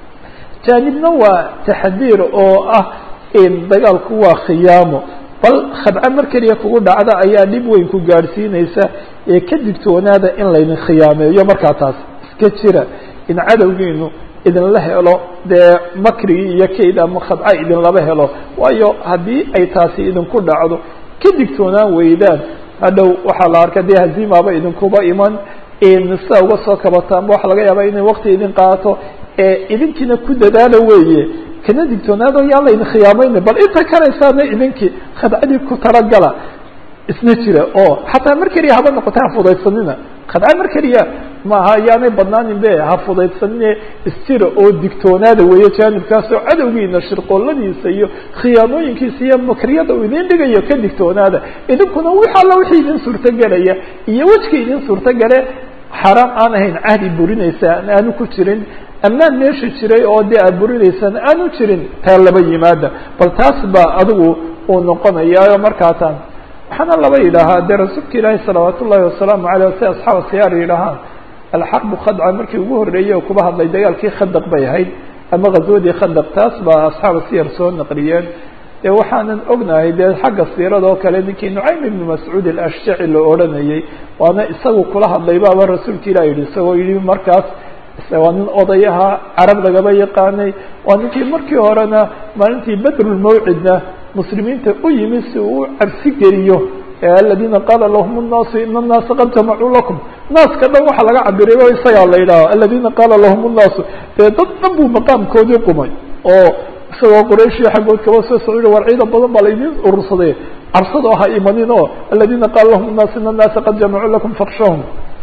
jaanibna waa taxdiir oo ah dagaalku waa khiyaamo bal khadco mar keliya kugu dhacda ayaa dhib weyn ku gaadhsiinaysa ee ka digtoonaada in laydin khiyaameeyo markaa taas iska jira in cadowgiinu idinla helo dee makrigii iyo kayd ama khadco idinlaba helo waayo haddii ay taasi idinku dhacdo ka digtoonaan weydaan hadhow waxaa la arka dee haziimaaba idinkuba iman sida uga soo kabataanba waxa laga yaaba inay wakti idin qaato ee idinkiina ku dadaalo weeye kana digtoonaado yaan laydin khiyaamayna bal inta kalaysaana idinkii khadcadii ku talagala isna jira oo xataa mar keliya haba noqota ha fudaydsanina khadca mar keliya maaha yaanay badnaanin be ha fudaydsanine isjira oo digtoonaada weeye jaanibkaasoo cadowgiina shirqooladiisa iyo khiyaamooyinkiisa iyo makriyada uu idin dhigayo ka digtoonaada idinkuna wix alla wixii idin suurtogelaya iyo wejkii idin suurtogale xaaraam aan ahayn cahdi burinaysa aanu ku jirin ammaan meesha jiray oo dee aad burinaysaan aanu jirin taa laba yimaada bal taas baa adigu uu noqonayaayo markaataan waxaana laba yidhaahaa dee rasuulka ilaahi salawaat ullahi wasalaamu aleyh si asxaab siyaar yidhaahaan alxarbu khadca markii ugu horreeyey oo kuba hadlay dagaalkii khadaq bay ahayd ama ghazwadii khadaq taas baa asxaaba siyar soo naqliyeen dee waxaanan ognahay dee xagga siirada oo kale ninkii nucaym ibnu mascuud alashjaci la odhanayey waana isagu kula hadlay baaba rasuulka ilah yihi isagoo yihi markaas waa nin odayaha carab lagaba yaqaanay waa ninkii markii horena maalintii badrulmawcidna muslimiinta u yimi si uu u cabsi geliyo aladiina qaala lahum الnaasu ina الnaasa qad jamacuu lakum naaska dhan waxaa laga cabiray o isagaa la yidhaha aladiina qaala lahum الnaasu dee dad dhan buu maqaamkoodii qumay oo isagoo qurayshiya xaggood kaba soo socda war ciidan badan baa laydin urursaday cabsado ha imanin o aladiina qaala lahum الnaas ina الnaasa qad jamacuu lakum fakshahum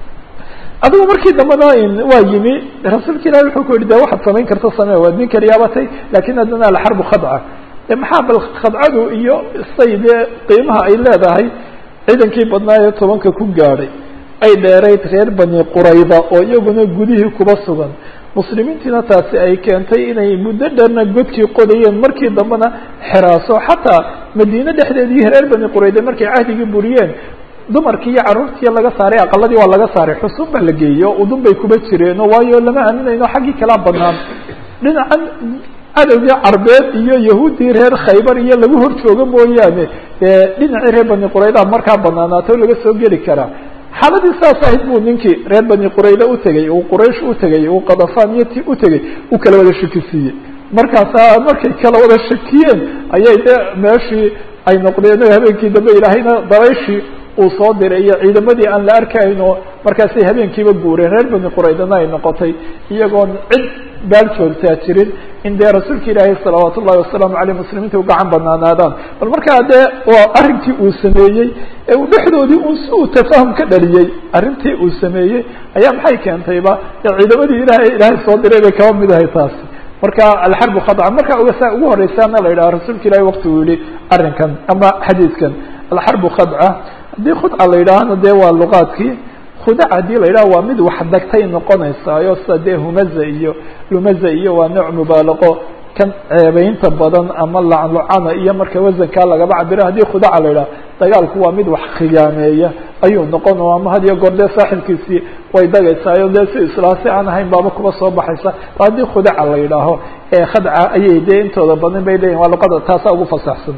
adigu markii dambena waa yimi rasuulka ilahi wuxuu ku yihi de waxaad samayn karta samee waad nin kaliyaabatay lakin haddana alxarbu khadca de maxaa bal khadcadu iyo say dee qiimaha ay leedahay ciidankii badnaayo tobanka ku gaadhay ay dheerayd reer bani qurayda oo iyaguna gudihii kuba sugan muslimiintiina taasi ay keentay inay muddo dherna godkii qodayeen markii dambena xiraaso xataa madiine dhexdeedii reer bani qurayda markay cahdigii buriyeen dumarkii iyo carruurtii laga saaray aqaladii waa laga saaray xusuun baa la geeyey oo udun bay kuba jireeno waayo lama aaminayno xaggii kalaa banaan dhinacan cadowgii carbeed iyo yahuuddii reer khaybar iyo lagu hor joogo mooyaane dee dhinacii reer bani qurayda markaa banaanaato laga soo geli karaa xaaladii saas ahayd buu ninkii reer bani qurayda utegey uu quraysh utegey uu kadafaan iyo ti utegey uu kala wada shakisiiyey markaasaa markay kala wada shakiyeen ayay de meeshii ay noqdeen habeenkii dambe ilaahayna dabayshii uu soo diray iyo ciidamadii aan la arkayno markaasay habeenkiiba guureen reer bani quraydana ay noqotay iyagoon cid baal joogtaa jirin in dee rasuulka ilaahi salawaat ullahi wasalaamu aleyh muslimiinta u gacan banaanaadaan bal markaa dee waa arrinkii uu sameeyey ee uu dhexdoodii un si uu tafahum ka dhaliyey arrintii uu sameeyey ayaa maxay keentayba dee ciidamadii ilahay ilaahay soo diray bay kaba mid ahay taasi marka alxarbu khadca marka sa ugu horeysaana la yidhaha rasuulka ilahi wakti uu yihi arrinkan ama xadiidkan alxarbu khadca haddii khudca la yidhaahana dee waa luqaadkii khudac haddii la yidhaha waa mid wax dagtay noqonaysaayo sida dee humaza iyo lumaza iyo waa nooc mubaalaqo kan ceebeynta badan ama laclucana iyo marka wasankaa lagaba cabiro haddii khudaca la yidhaha dagaalku waa mid wax khiyaameeya ayuu noqon ama had iyo goor dee saaxibkiisii way dagaysaayo dee si islaa si aan ahayn baaba kuba soo baxaysa haddii khudaca la yidhaaho ee khadca ayay dee intooda badan bay leeyihin waa luqada taasaa ugu fasaxsan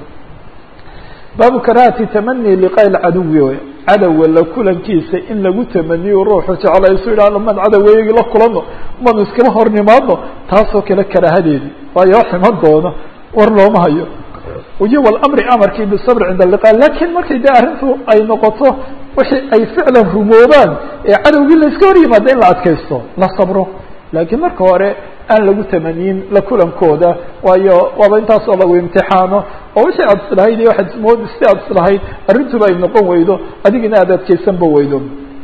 baabu karahati tamani liqaa lcaduwi wey cadowga la kulankiisa in lagu tamaniyo ruuxu jeclaysu yidhahno man cadoweygi la kulano manu iskaba hor nimaadno taasoo kale karaahadeedi waayo ximan doono war looma hayo iyo walamri amarkii bisabr cinda liqa lakin markay dee arrintu ay noqoto wixii ay ficlan rumoobaan ee cadowgii la iska hor yimaada in la adkaysto la sabro laakiin marka hore aan lagu tamaniyin la kulankooda waayo waaba intaasoo lagu imtixaano oo wixii aad islahayd iyo waaad mood si aad islahayd arrintuba ay noqon weydo adigina aad adkaysanba weydo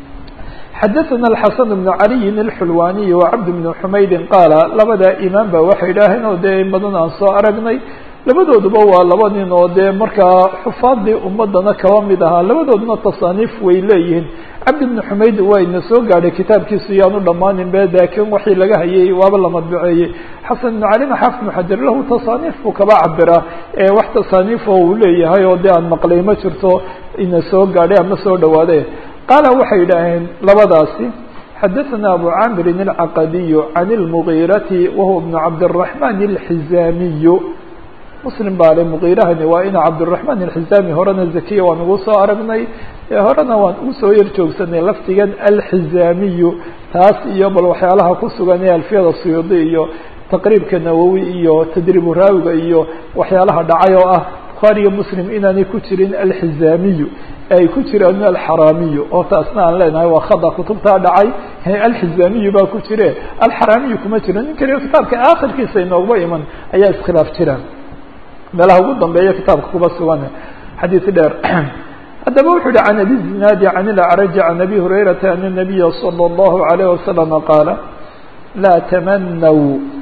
xadaثana الxasan بn caliyin الxulwaniy وcabd بn xumaydin qaala labada imaam ba waxay idhaaheen oo dee in badan aan soo aragnay labadooduba waa laba nin oo dee markaa xufaadii ummadana kaba mid ahaa labadooduna tasaaniif way leeyihiin cabdi bni xumayd wayna soo gaadhay kitaabkiisu yaanu dhammaanin be laakiin waxii laga hayay waaba la madbuceeyey xasan ibnu calina xaafid ibnu xajar lahu tasaaniif buu kaba cabiraa wax tasaaniif oo uu leeyahay oo dee aan maqlay ma jirto ina soo gaadhay ama soo dhawaaday qaala waxay yidhaaheen labadaasi xadaثna abu camirin الcaqadiy can اlmugiirati wahuwa bnu cabdالرaحman الxizaamiy muslim baa le mugiirahani waa ina cabdالرaحman الxizaami horena zakiya waan ugu soo aragnay horena waan ugu soo yar joogsanay laftigan alxizaamiyu taas iyo bal waxyaalaha ku sugan ee alfiyada suyuudi iyo taqriibka nawowi iyo tadriibu raawiga iyo waxyaalaha dhacay oo ah bukhaari iyo muslim inaanay ku jirin alxizaamiyu ay ku jiraan alxaraamiyu oo taasna aan leenahay waa khada kutubtaa dhacay alxizaamiyu baa ku jire alxaraamiyu kuma jiro nin kaliya kitaabka aakhirkiisa inoogba iman ayaa iskhilaaf jiraan meelaha ugu dambeeya kitaabka kuba sugan xadiis dheer haddaba wuxuu yihi can abi zinaadi can ilacraji can abi hurayrata ana nabiya salى اllahu alayh wasalama qaala laa tamanaw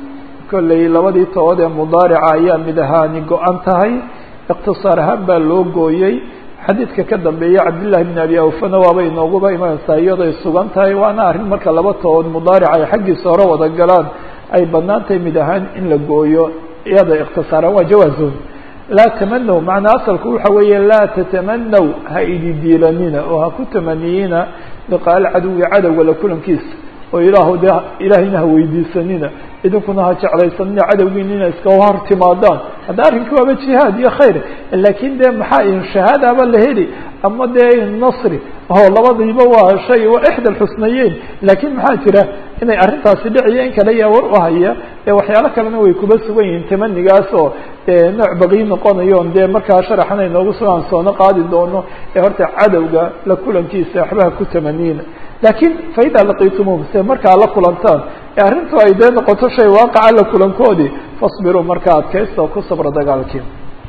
kolley labadii tood ee mudaarica ayaa mid ahaani go-an tahay iqtisaar ahaan baa loo gooyey xadiidka ka dambeeya cabdillahi bn abi awfana waaba inooguba imanaysaa iyadoy sugan tahay waana arrin marka laba tood mudaarica ay xaggiisa hore wada galaan ay banaan tahay mid ahaan in la gooyo iyada ikhtisaaraan waa jawaazun laa tamanaw macnaa asalku waxa weeye laa tatamanaw ha idi diilanina oo ha ku tamaniyina liqaal cadowi cadowga la kulankiisa oo ilaahu de ilaahayna ha weydiisanina idinkuna ha jeclaysanina cadowgiina ina iska hor timaadaan hadda arrinki waaba jihaad iyo khayr laakiin dee maxaa in shahaadaaba la heli ama dee nasri oo labadiiba waa shay waa ixda alxusnayeyn laakiin maxaa jira inay arrintaasi dhiciyo in kale yaa war u haya ee waxyaalo kalena way kuba sugan yihiin tamanigaas oo dee nooc baqii noqonayoon dee markaa sharaxan ay noogu sugaan soono qaadi doono ee horta cadowga la kulankiisa waxbaha ku tamaniina laakiin faida laqiitumuum se markaa la kulantaan ee arrintu ay dee noqoto shay waaqaca la kulankoodii fasbiruu markaa adkaysta oo ku sabra dagaalkii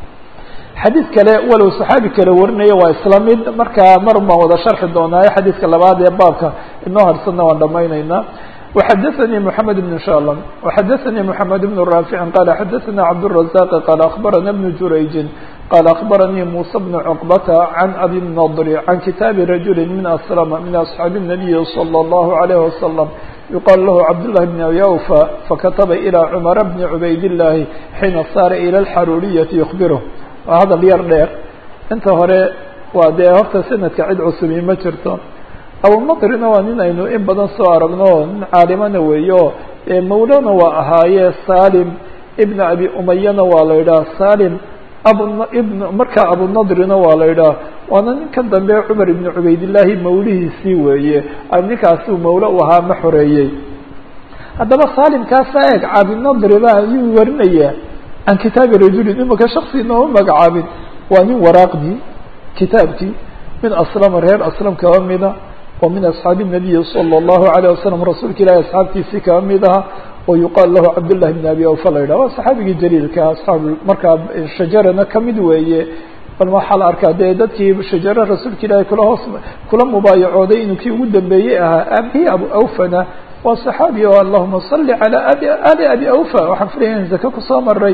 xadiid kale walow saxaabi kale warinaya waa isla mid markaa mar baan wada sharxi doonaaye xadiidka labaad ee baabka inoo harsanna waan dhamaynaynaa وxadثnي محamed بن شhاlm وxadثnي محamed بن رافع qال xadثna cبدالرزاq qال أخبرna بن جurayج qال أخبرnي موسى بن عقبة عن أbي النضر عن kitاaب رaجuل من أسلم من أصحاaب النبي صلى الله عليه وسلم يuqال لh cبدالله بن أbي أوفى فkتبa إلى cمر بن عubayd اللahi حيina sاr إلى الxarورية يخبره waa hadal yar dheer inta hore waa dee horta sanadka cid cusubi ma jirto abunadrina waa nin aynu in badan soo aragno nin caalimana weeyo mawlana waa ahaaye salim ibn abi umayana waa la yidhaha salim abu ibn markaa abunadrina waa la yidhaha waana ninkan dambe cumar ibn cubaydillaahi mawlihiisii weeye ninkaasuu mawlo u ahaa ma xoreeyey haddaba salimkaasa eeg cabinadri ba ayuu warinayaa can kitaabi rajulin imika shaksi nooma magacaabin waa nin waraaqdii kitaabkii min aslama reer aslam kaba mida oo min asxaabi الnabiyi salى الlahu عalيه wasalam rasuulka ilahi asxaabtiisii kaba mid aha oo yuqaal lahu cabdالlahi bn abi awfa la yidhah waa saxaabigii jaliilka asxaab markaa shajarana kamid weeye bal waxaa la arkaa dee dadkii shajaro rasuulka ilaahi kula hoos kula mubaayacooday inuu kii ugu dambeeyey ahaa abihi abu awfana waa saxaabi o allahuma صali calى abi ali abi awfa waxaan filaya in zake kusoo maray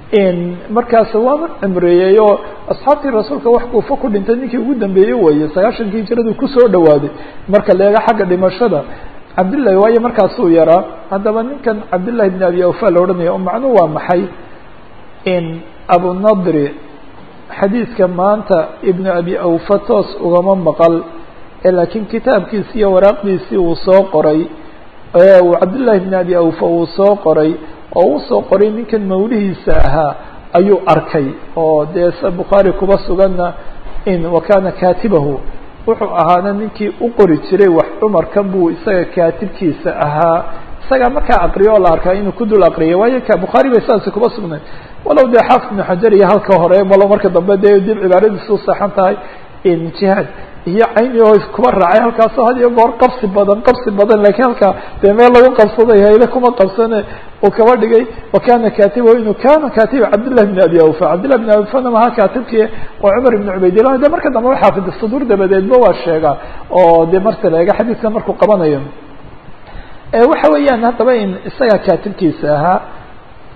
markaas waana cimreeyey oo asxaabtii rasuulka wax kuufa ku dhintay ninkii ugu dambeeyey weeye sagaashankii hijradu kusoo dhawaaday marka leega xagga dhimashada cabdillahi waayo markaasuu yaraa haddaba ninkan cabdillahi bn abi awfa la odhanaya oo macnuhu waa maxay in abunadri xadiidka maanta ibnu abi awfa toos ugama maqal laakiin kitaabkiisi iyo waraaqdiisii uu soo qoray uu cabdillahi bn abi awfa uu soo qoray oo uu soo qoray ninkan mawlihiisa ahaa ayuu arkay oo dee se bukhaari kuba suganna in wakana katibahu wuxuu ahaana ninkii u qori jiray wax cumarkan buu isaga kaatibkiisa ahaa isagaa markaa aqriyo oo la arkaa inuu ku dul aqriyay waayo ka bukhaari bay saasi kuba sugnayd walow dee xaafid ibnu xajar iyo halka hore malo marka dambe dee dib cibaaradiisu saxan tahay jihaad iyo cayni oo kuba raacay halkaasoo had iyo goor qabsi badan qabsi badan lakiin halkaa dee meel lagu qabsaday hayle kuma qabsane uu kaba dhigay wakana katibahu inuu kana katiba cabdillahi bn abi awfa cabdillahi bn abi awfana maha katibkii oo cumar ibn cubaydillah de marka dambe xaafid saduur dabadeedba waa sheegaa oo de marta la eega xadiidka markuu qabanayo waxa weeyaan haddaba in isagaa katibkiisa ahaa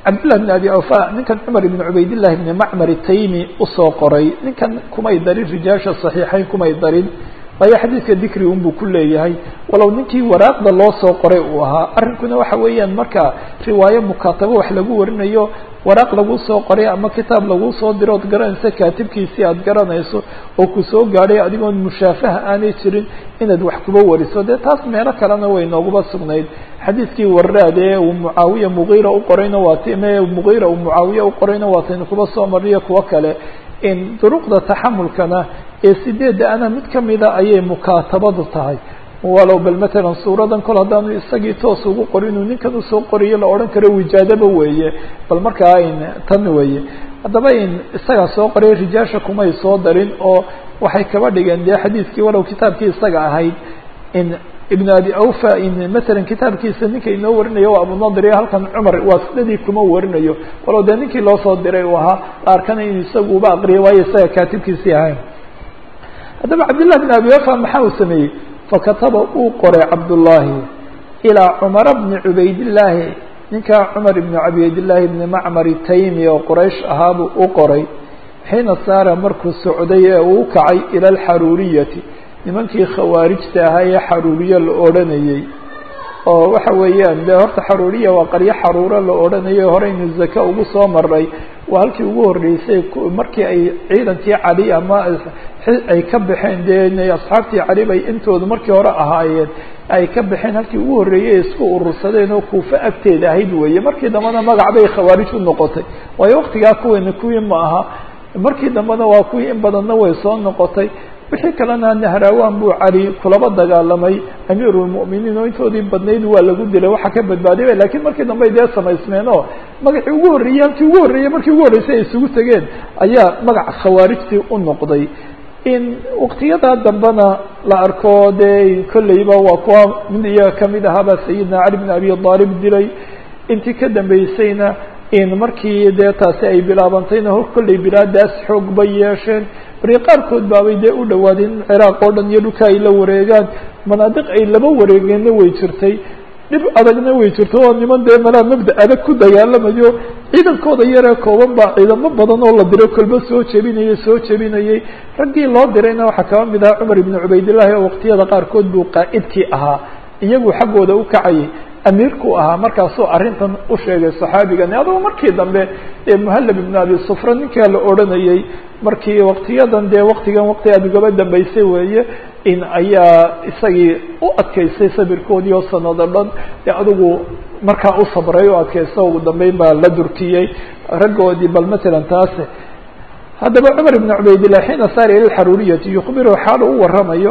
cabdillah bn abi awfa ninkan cumar ibn cubaydillahi ibni macmar taymi usoo qoray ninkan kumay darin rijaasha saxiixayn kumay darin waayo xadiidka dikri unbuu ku leeyahay walow ninkii waraaqda loo soo qoray uu ahaa arrinkuna waxa weeyaan marka riwaayo mukaatabo wax lagu warinayo waraaq lagu soo qoray ama kitaab lagu soo diro ood garanaysa kaatibkiisii aad garanayso oo ku soo gaadhay adigoon mushaafaha aanay jirin inaad wax kuba wariso dee taas meelo kalena way nooguba sugnayd xadiidkii waraad ee uu mucaawiya mugiira u qorayna waa ti me mugiira uu mucaawiya u qorayna waa taynu kuba soo mariyo kuwo kale in duruqda taxamulkana ee sideedda ana mid kamida ayay mukaatabadu tahay walow bal matalan suuradan kol haddaanu isagii toos ugu qorin inuu ninkan usoo qoriyo la odhan karo wijaadaba weeye bal markaa in tan weeye haddaba in isagaa soo qoray rijaasha kumay soo darin oo waxay kaba dhigeen dee xadiidkii walow kitaabkii isaga ahayd in ibn abi awfa in matalan kitaabkiisa ninka inoo warinayo waa abunadir halkan cumar waasidadii kuma warinayo walow dee ninkii loo soo diray uu ahaa la arkana in isagu uba aqriyo waayo isaga kaatibkiisii ahayn haddaba cabdillah bn abi wafa maxaa uu sameeyey fakataba uu qoray cabdullaahi ilaa cumara bni cubaydillaahi ninkaa cumar ibni cubaydillaahi bni macmar taymi oo quraysh ahaabuu u qoray xiina saara markuu socday ee uu kacay ila alxaruuriyati nimankii khawaarijta ahaa ee xaruuriye la odhanayey oo waxa weeyaan dee horta xaruuriya waa qaryo xaruuro la odhanayo horeynu zaka ugu soo maray waa halkii ugu horreysay markii ay ciidankii cali ama ay ka baxeen dee asxaabtii cali bay intoodu markii hore ahaayeen ay ka baxeen halkii ugu horreeyey isku urursadeen oo kuufa agteeda ahayd weeye markii dambena magac bay khawaarij u noqotay waayo waktigaa kuweena kuwii ma aha markii dambena waa kuwii in badanna way soo noqotay wixii kalena nahrawan buu cali kulaba dagaalamay amiirulmu'miniin oo intoodii badnayd waa lagu dilay waxa ka badbaadiyay lakiin markii dambe dee samaysmeen oo magacii ugu horreeyey halkii ugu horreeyey markii ugu horreysay ay isugu tegeen ayaa magaca khawaarijtii u noqday in waktiyadaa dambena la arko dee kolleyba waa kuwa mid iyaga kamid ahaaba sayidina cali bn abi aalib dilay intii ka dambeysayna in markii dee taasi ay bilaabantayna hor kolley bilaadaas xoog bay yeesheen bari qaarkood baabay dee u dhawaadeen in ciraaq oo dhan iyo dhulka ay la wareegaan manaadiq ay laba wareegeenna way jirtay dhib adagna way jirto oo niman dee malaa mabda adag ku dagaalamayo ciidankooda yaree kooban baa ciidamo badan oo la diray kolba soo jebinayay soo jebinayay raggii loo dirayna waxaa kaba mid ahaa cumar ibnu cubaydillahi oo waqtiyada qaarkood buu qaa'idkii ahaa iyagu xaggooda u kacayay amiirku ahaa markaasuu arrintan u sheegay saxaabigani adugu markii dambe ee muhallab ibn abi sufra ninkaa la odhanayey markii waktiyadan dee waktigan wakti aad ugaba dambeysay weeye in ayaa isagii u adkaystay sabirkoodii oo sanado dhan dee adigu markaa u sabray oo adkaysta ugu dambeyn baa la durkiyey raggoodii bal matalan taase haddaba cumar ibn cubaydillah xiina saara ila alxaruuriyati yukhbiru xaalu u waramayo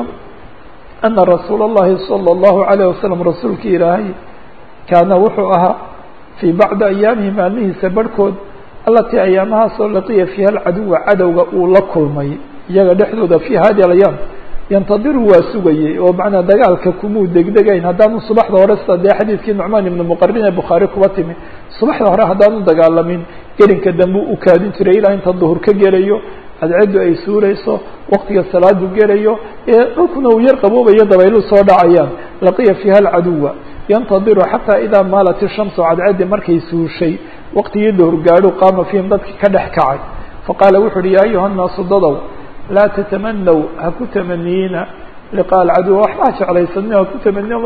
ana rasuula اllahi salى اllahu alayh wasalam rasuulki ilaahay kaana wuxuu ahaa fii bacdi ayaamihi maalmihiisa barhkood allatii ayaamahaasoo laqiya fiiha alcaduwa cadowga uu la kulmay iyaga dhexdooda fi hadi alayaam yantadiru waa sugayey oo macnaa dagaalka kumuu degdegayn haddaanu subaxda hore sida dee xadiidkii nucmaan ibnu muqarin ee bukhaari kuba timi subaxda hore haddaanu dagaalamin gelinka dambe u kaadin jiray ilaa inta duhur ka gelayo cadceedu ay suurayso waktiga salaadu gelayo ee dhulkuna uu yar qaboobayo dabaylu soo dhacayaan laqiya fiiha alcaduwa yantadiru xataa idaa maalat ishamsu cadceedi markay suushay waqtigii duhur gaadho qaama fiihim dadkii ka dhex kacay faqaala wuxu uhi yaa ayuha nnaasu dadow laa tatamanaw ha ku tamaniyiina liqaa alcaduwa waxbaa jeclaysanina ha ku tamaniy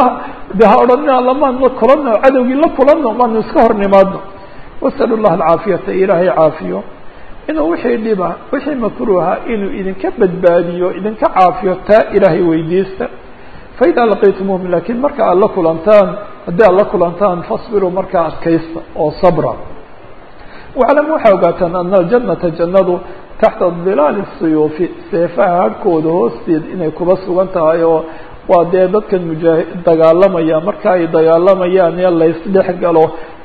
de ha odhanina lamaanu kulanno cadowgii la kulanno maanu iska hor nimaadno wasalu llah alcaafiyata ilaahay caafiyo inuu wixii dhiba wixii makruuha inuu idinka badbaadiyo idinka caafiyo taa ilaahay weydiista faida laqiitumuhum lakiin marka aad la kulantaan haddii aad la kulantaan fasbiruu markaa adkaysta oo sabra waclam waxaa ogaataan ana aljanata jannadu taxta dilaali siyuufi seefaha harhkooda hoosteed inay kuba sugan tahay oo waa dee dadkan mujaahi dagaalamaya marka ay dagaalamayaan ee laysdhex galo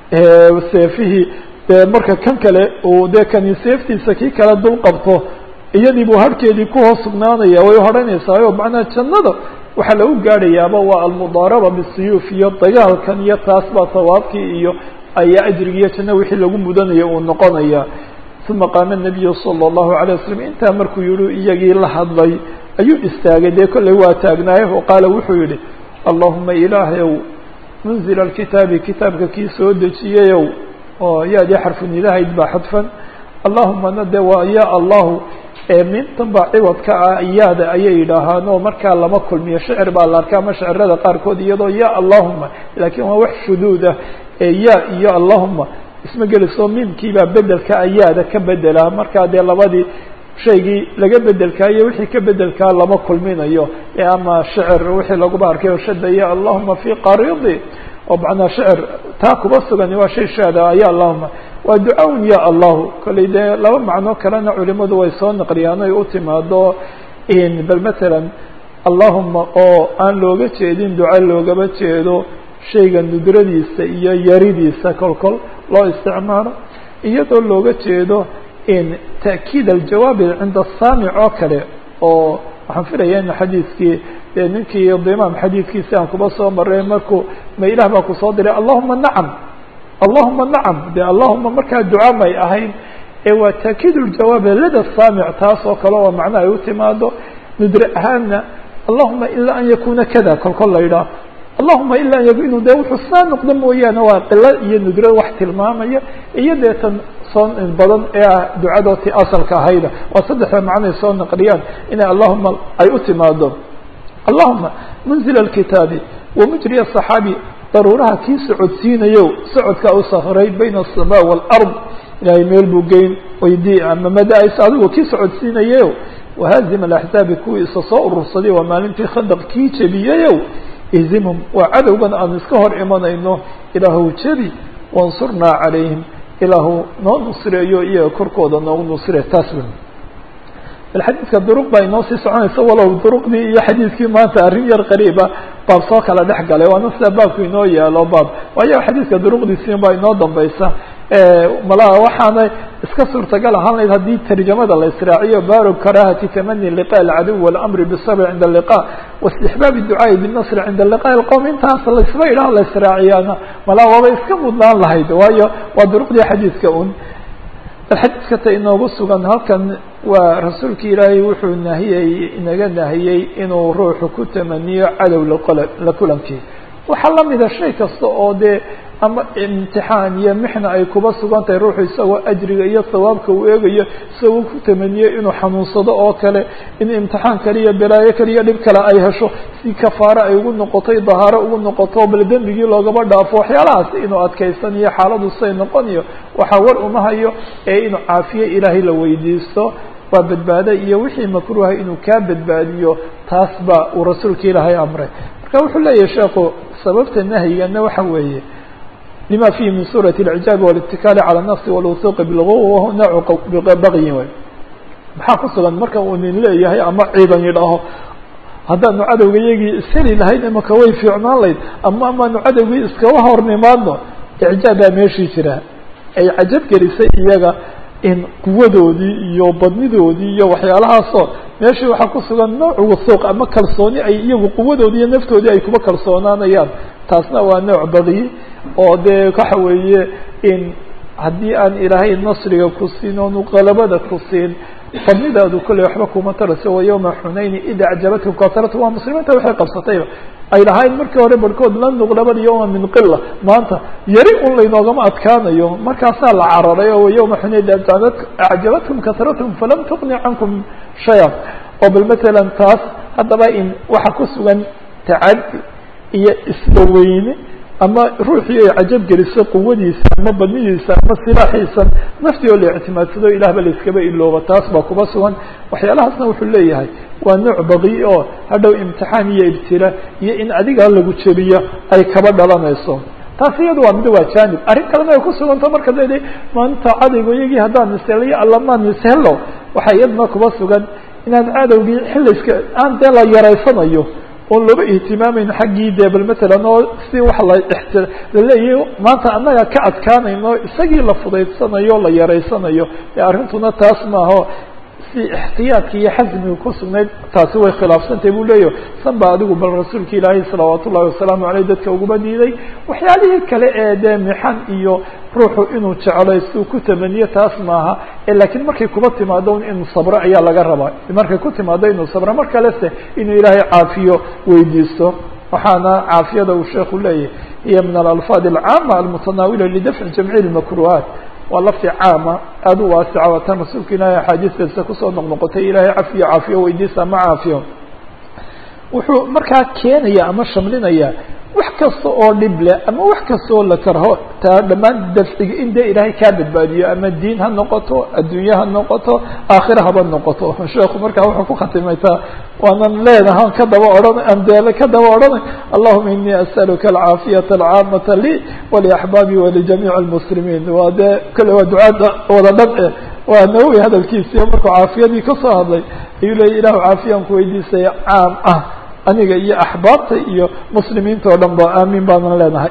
seefihii dee marka kan kale uu dee kani seeftiisa kii kale dul qabto iyadii buu harhkeedii kuhoos sugnaanaya way hodhanaysaa o macnaa jannada waxaa lagu gaadhayaaba waa almudaaraba bisuyuuf iyo dagaalkan iyo taas baa sawaabkii iyo ayaa ajrigiiyo janno wixii lagu mudanaya uu noqonaya uma qaama nabiyu sala allahu alay wasalam intaa markuu yihi iyagii la hadlay ayuu istaagay dee kolley waa taagnaaye oo qaala wuxuu yihi allahuma ilaahayow munzila alkitaabi kitaabka kii soo dejiyayow oo yaadii xarfunidahayd baa xadfan allahumana de waa ya allahu mintan baa ciwadka ah yaada ayay yidhaahaan oo markaa lama kulmiyo shicir baa la arkaa ama shicirada qaarkood iyadoo ya allahuma laakiin waa wax shuduud ah ee ya iyo allahuma isma geliso miimkiibaa bedelka ayaada ka bedela markaa dee labadii shaygii laga bedelkaayo wixii ka bedelkaa lama kulminayo ama shicir wixii laguba arkay shada ya allahuma fi qaridi oo macnaa shicir taa kuba sugan waa shay shaada ya allahuma waa ducawn ya allahu kolley dee laba macno kalena culimadu way soo naqliyaan oy u timaado bal matalan allahuma oo aan looga jeedin duca loogaba jeedo shayga nudradiisa iyo yaridiisa kol kol loo isticmaalo iyadoo looga jeedo ta'kiid aljawaabi cinda saamic oo kale oo waxaan filaya in xadiidkii dee ninkii dimaam xadiidkiisi aan kuba soo maray markuu ma ilaah baa kusoo diray allahuma nacam allahuma nacam de allahuma markaa duca may ahayn ee waa taakiid ljawaabi lada saamic taas oo kale oo macno ay u timaado nudre ahaanna allahuma ilaa an yakuna kada kol kol la yidhaah allahuma ila an inu de wuxuu saa noqdo mooyaane waa qilo iyo nudro wax tilmaamaya iyo deetan soo badan ee ah ducadooti asalka ahayda waa saddexda macnoay soo naqliyaan inay allahuma ay u timaado allahuma munzil alkitaabi wamujri asaxaabi daruuraha kii socodsiinayo socodkaa u sakray bayna aلsamaa wاlard ilahay meel buu geyn weydii ama mada-is adigu kii socodsiinayeyo wahaazim alaxzaabi kuwii isa soo urursaday waa maalintii khandaq kii jebiyeyow ihzimhum waa cadowgan aan iska hor imanayno ilaahu jebi wansurnaa calayhim ilaahu noo nusreeyo iyaga korkooda noogu nusre taas wen bal xadiidka duruq baa inoo sii soconaysa walow duruqdii iyo xadiidkii maanta arrin yar qariiba baab soo kala dhex galay waana sida baabku inoo yaalo baab waayo xadiidka duruqdiisiin baa inoo dambaysa malaha waxaana iska suurtagal ahaan layd haddii tarjamada la israaciyo baaru karahati tamani liqa alcaduw walamri bisabr cinda alliqa waistixbaab ducaai binasr cinda liqa alqowm intaas laisba idhaha la israaciyaana malaha waaba iska mudnaan lahayd waayo waa duruqdii xadiidka un xadiidka ta inoogu sugan halkan waa rasuulka ilaahay wuxuu nahiyey inaga nahiyey inuu ruuxu ku tamaniyo cadow la kulankii waxaa lamida shay kasta oo dee ama imtixaan iyo mixna ay kuba sugan tahay ruuxu isagoo ajriga iyo sawaabka uu eegayo isagoo ku tamaniyo inuu xanuunsado oo kale in imtixaan kale iyo balaayo kale iyo dhib kale ay hesho si kafaare ay ugu noqoto dahaaro ugu noqoto bal dembigii loogaba dhaafo waxyaalahaas inuu adkaysaniyo xaaladu say noqoniyo waxaa war uma hayo ee inuu caafiye ilaahay la weydiisto waa badbaado iyo wixii makruuha inuu kaa badbaadiyo taas ba uu rasuulka ilaahay amray marka wuxuu leeyahay sheekhu sababta nahyigana waxa weeye lima fihi min suuraة اlcjaabi wاlاtikaali calى الnafsi wاlwusuuqi bilguwa wahu noocu bagyin wey maxaa ku sugan marka uu nin leeyahay ama ciidan yidhaaho haddaanu cadowga iyagii isheli lahayn imaka way fiicnaan layd ama amaanu cadowgii iskaba hornimaadno icjaab baa meeshii jira ay cajab gelisay iyaga in quwadoodii iyo badnidoodii iyo waxyaalahaasoo meeshii waxaa ku sugan nooc wusuuq ama kalsooni ay iyagu quwadoodii iyo naftoodii ay kuba kalsoonaanayaan taasna waa nooc bagiyi oo dee waxa weeye in haddii aan ilaahay nasriga ku siin oonu qalabada ku siin fadnidaadu kolley waxba kuma tarayso wa yawma xunayni ida acjabatkum kasratu waa muslimiinta waxay qabsatayba ay lahayn markii hore barhkood lan nuqlaba yawma min qila maanta yari un laynoogama adkaanayo markaasaa la cararay oo yawma xunayn acjabatkum kasratkum falam tuqni cankum shaya oo bal matalan taas haddaba in waxa ku sugan tacadi iyo isbaweyne ama ruuxii ay cajab geliso quwadiisa ama badnidiisa ama silaaxiisa naftii oo la ictimaadsado ilahba la iskaba ilooba taas baa kuba sugan waxyaalahaasna wuxuu leeyahay waa nooc baqi oo hadhow imtixaan iyo ibtila iyo in adiga lagu jebiyo ay kaba dhalanayso taas iyadu waa mid waa janib arrin kalena ay ku suganto marka leedahay maanta cadaygo iyagii haddaan iseliyo allamaan ishelo waxaa iyaduna kuba sugan inaan cadowgii xilliska aan dee la yaraysanayo oon looba ihtimaameyn xaggii dee bal matalan oo si wax la xt laleeyahay maanta annaga ka adkaanayno isagii la fudaydsanayo la yaraysanayo ee arrintuna taas maaho si ixtiyaadka iyo xasmiga ku sugnayd taasi way khilaafsantahy buu leeyahy san ba adigu bal rasuulka ilaahay salawaat ullahi wasalaamu aleyh dadka uguma diiday waxyaalihii kale ee dee mixan iyo ruuxu inuu jeclaysto ku tamaniyo taas maaha lakiin markay kuba timaado inuu sabro ayaa laga rabaa markay ku timaado inuu sabro mar kalese inuu ilaahay caafiyo weydiisto waxaana caafiyada uu sheeku leeyahy hiya min alalfaad alcaama almutanaawila lidafci jamci lmakruhaat waa lafdi caama aada u waasica waa tan rasuulka ilaahay axaadiistiisa kusoo noqnoqotay ilaahay cafiyo caafiyo weydiisa ama caafiyo wuxuu markaa keenaya ama shamlinaya wax kasta oo dhib leh ama wax kasta oo la karho taa dhammaan dafciga in dee ilaahay kaa badbaadiyo ama diin ha noqoto adduunye ha noqoto aakhira haba noqoto sheeku markaa wuxuu ku khatimaytaa waanan leenahan ka daba odhan amdeele ka daba odhanay allahuma inii as'aluka alcaafiyata alcaamata lii waliaxbaabi walijamiic almuslimiin waa dee kale waa ducaada wada dhan waa nawowi hadalkiisiiyo markuu caafiyadii kasoo hadlay ayuu leeyay ilahu caafiyaan ku weydiisaya caam ah aniga iyo axbaabta iyo muslimiinta oo dhan ba aamin baanan leenahay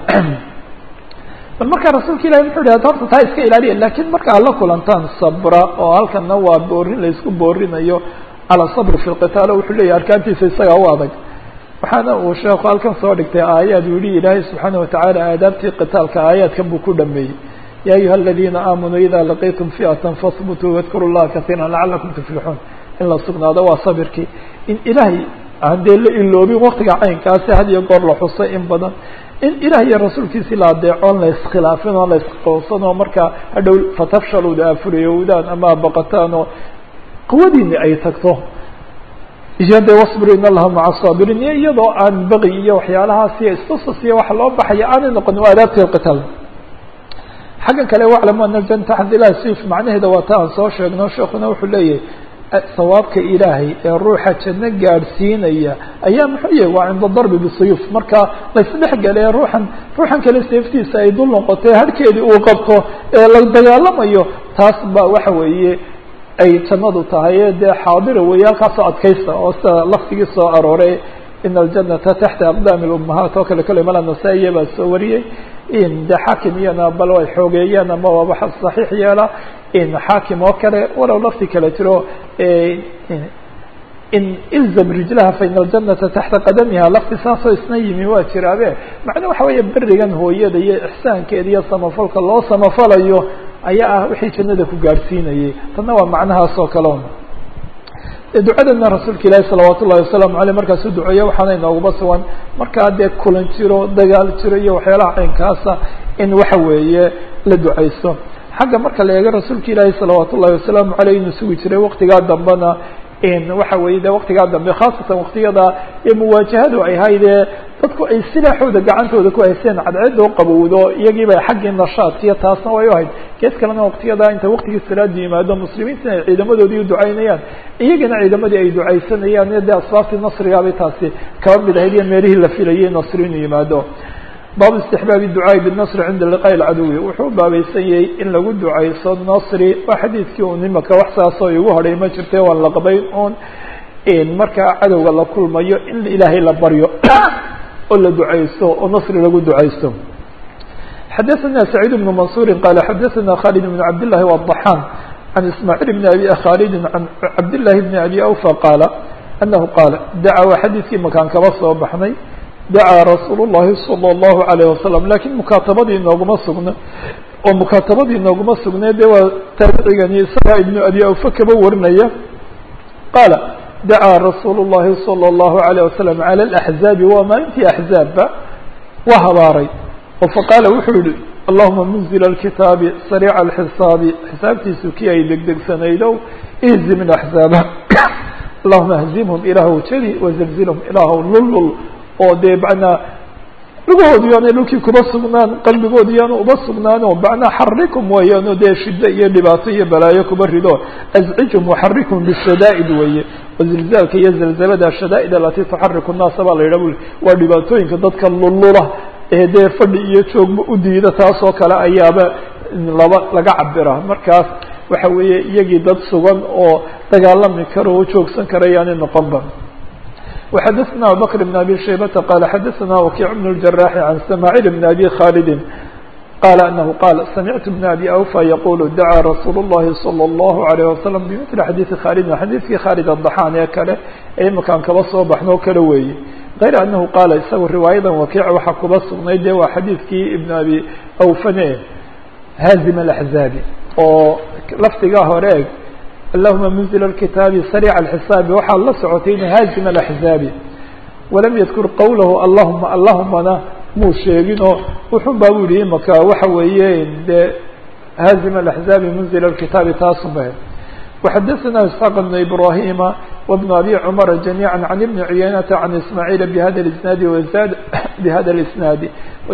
bal markaa rasuulka ilahi muxuu yidhahda horta taa iska ilaaliya lakin marka ad la kulantaan sabra oo halkana waa boorin laysku boorinayo cala sabr fi lqitaal wuxuu leeyahy arkaantiisa isagaa u adag waxaana uu sheeku halkan soo dhigtay aayaad uu yihi ilaahay subxaana watacaala aadaabtii qitaalka aayaadkan buu ku dhameeyey ya ayuha aladiina aamanuu ida laqitum fi'atan fahbutuu wadkuru llaha kasiira lacalakum tuflixuun in la sugnaado waa sabirkii in ilaahay aan dee la iloobin waktiga caynkaasi had iyo goor la xusay in badan in ilaah iyo rasuulkiisi la adeecoon la iskhilaafin oo la isqoonsan oo markaa hadhow fatafshaluda afuriyowdaan ama baqataan oo quwadiini ay tagto iyo de wasbiru in allaha maca saabiriin iyo iyadoo aan baqi iyo waxyaalahaas iyo istusas iyo waxa loo baxaya aanay noqonin waa adaabti lqitaal xaggan kale waclamu ana aljannata taxta ilahi sayf macnaheeda waa ta aan soo sheegno sheekuna wuxuu leeyahay sawaabka ilaahay ee ruuxa janno gaadhsiinaya ayaa muxuu yahay waa cinda darbi bisuyuuf marka laysdhexgale ruuxan ruuxan kale seeftiisa ay dul noqotay harhkeedii uu qabto ee la dagaalamayo taas ba waxa weeye ay jannadu tahay dee xaadira weeye halkaasoo adkaysta oo sida laftigii soo arooray ina aljanata taxta aqdaami lummahaat oo kale kale mala nasaa-iya baa soo wariyey in de xaakim iyana bal ay xoogeeyaan ama waaba saxiix yeela in xaakim oo kale walow lafti kale jiro in ilzam rijlaha fa ina aljanata taxta qadamiha lafti saasoo isna yimi waa jiraabe macnaa waxa weeye berigan hooyada iyo ixsaankeeda iyo samafalka loo samafalayo ayaa ah wixii jannada ku gaadhsiinayay tanna waa macnahaas oo kale un ducadana rasuulka ilaahi salawaat ullahi wasalaamu aleyh markaasuu duceeyo waxaana inooguma sugan markaa dee kulan jiro dagaal jiro iyo waxyaalaha caynkaasa in waxa weeye la ducaysto xagga marka la eego rasuulka ilaahi salawaat ullahi wasalaamu aleyh inuu sugi jiray waktigaa dambena waxa weeye de waktigaa dambe khaasatan waktiyada ee muwaajahadu ay haydee dadku ay silaaxooda gacantooda ku haysteen cadceedoo qabowdo iyagiiba xaggii nashaadkiyo taasna way u ahayd gees kalena waktiyada inta waktigii salaada yimaado muslimiintina ay ciidamadoodii u ducaynayaan iyagana ciidamadii ay ducaysanayaan iyo dee asbaabtii nasrigaabay taasi kaba mid ahayd iyo meelihii la filayay nasri inuu yimaado baabu istixbaabi ducaai binasri cinda liqaa'i lcaduwi wuxuu u baabaysan yahay in lagu ducayso nasri waa xadiidkii un imaka wax saasoo igu hodhay ma jirte waan la qabayn un markaa cadowga la kulmayo in ilaahay la baryo oo la ducaysto oo nasri lagu ducaysto xadaثna سacيid بن maنصuuri qala xadaثna khالد بن cabd لlahi والضحاn عan ismاعيل بn abi khالد عan cabd لlahi بn abi awفى qaala أnahu qaala daca waa xadiidkii makaan kaba soo baxnay dacaa rasuul الlahi salى الlahu عalيه wasalam lakin mukaatabadii inooguma sugna oo mukaatabadii inooguma sugnay de waa taabicigani isagaa ibnu abi awfa kaba warinaya qaala dacaa rasuul الlahi salى الlahu عalيه wasalam calى الأxzaabi waa maalintii axzaabba waa habaaray oo faqaala wuxuu yihi allahuma munzil اlkitaabi sariica اlxisaabi xisaabtiisu kii ay degdegsanaydow ihzim اaxzaaba allahuma hzimhum ilaahw jadi wazilzilhum ilaahw lullul oo dee macnaa lugahoodi yaanay dhulkii kuba sugnaan qalbigoodi yaanu uba sugnaan oo macnaa xarikum weeyaano dee shiddo iyo dhibaato iyo balaayo kuba rido azcijhum waxarikum bishadaa'id weeye wazilzaalka iyo zalzalada shadaa'id alati tuxariku nnaasa baa la yidhah buli waa dhibaatooyinka dadka lullula ee dee fadhi iyo joogba u diida taasoo kale ayaaba laba laga cabira markaas waxa weeye iyagii dad sugan oo dagaalami kara oo joogsan kara yaani noqonba وxadثna abubكر بن abي شhaybةa qال xadثna وkiع بن الجراح عن سmاعيل بن أbي khالد qال أنه qال سمعت بن أbي أوفى يقول dعا رsuuل اللhi صلى الله عليه وسلم بمثل xadيثi khالد xadيثkii khالد الضحاn ee kale ee imakaan kaba soo baxno kale weeye غayr أنه qاala isaga riwaayadan وkiع waxa kuba sugnay de waa xadيثkii iبن أbي أوفne hاzim الأحزاabi oo lafdigaa hore eg allahuma munzil اlkitaabi sariica alxisaabi waxaa la socotay in haazim alaxzaabi walam yadkur qawlahu allahuma allahumana muu sheegin oo wuxun baa bu yihi imaka waxa weeye dee haazim alaxzaabi munzil alkitaabi taasun ba وxadثna isحاq بن ibrahima وبن abi cmr جamيعا عن بن عuyaynةa عن ismاعيل bhada الاسناad وزاد bhada الاسناad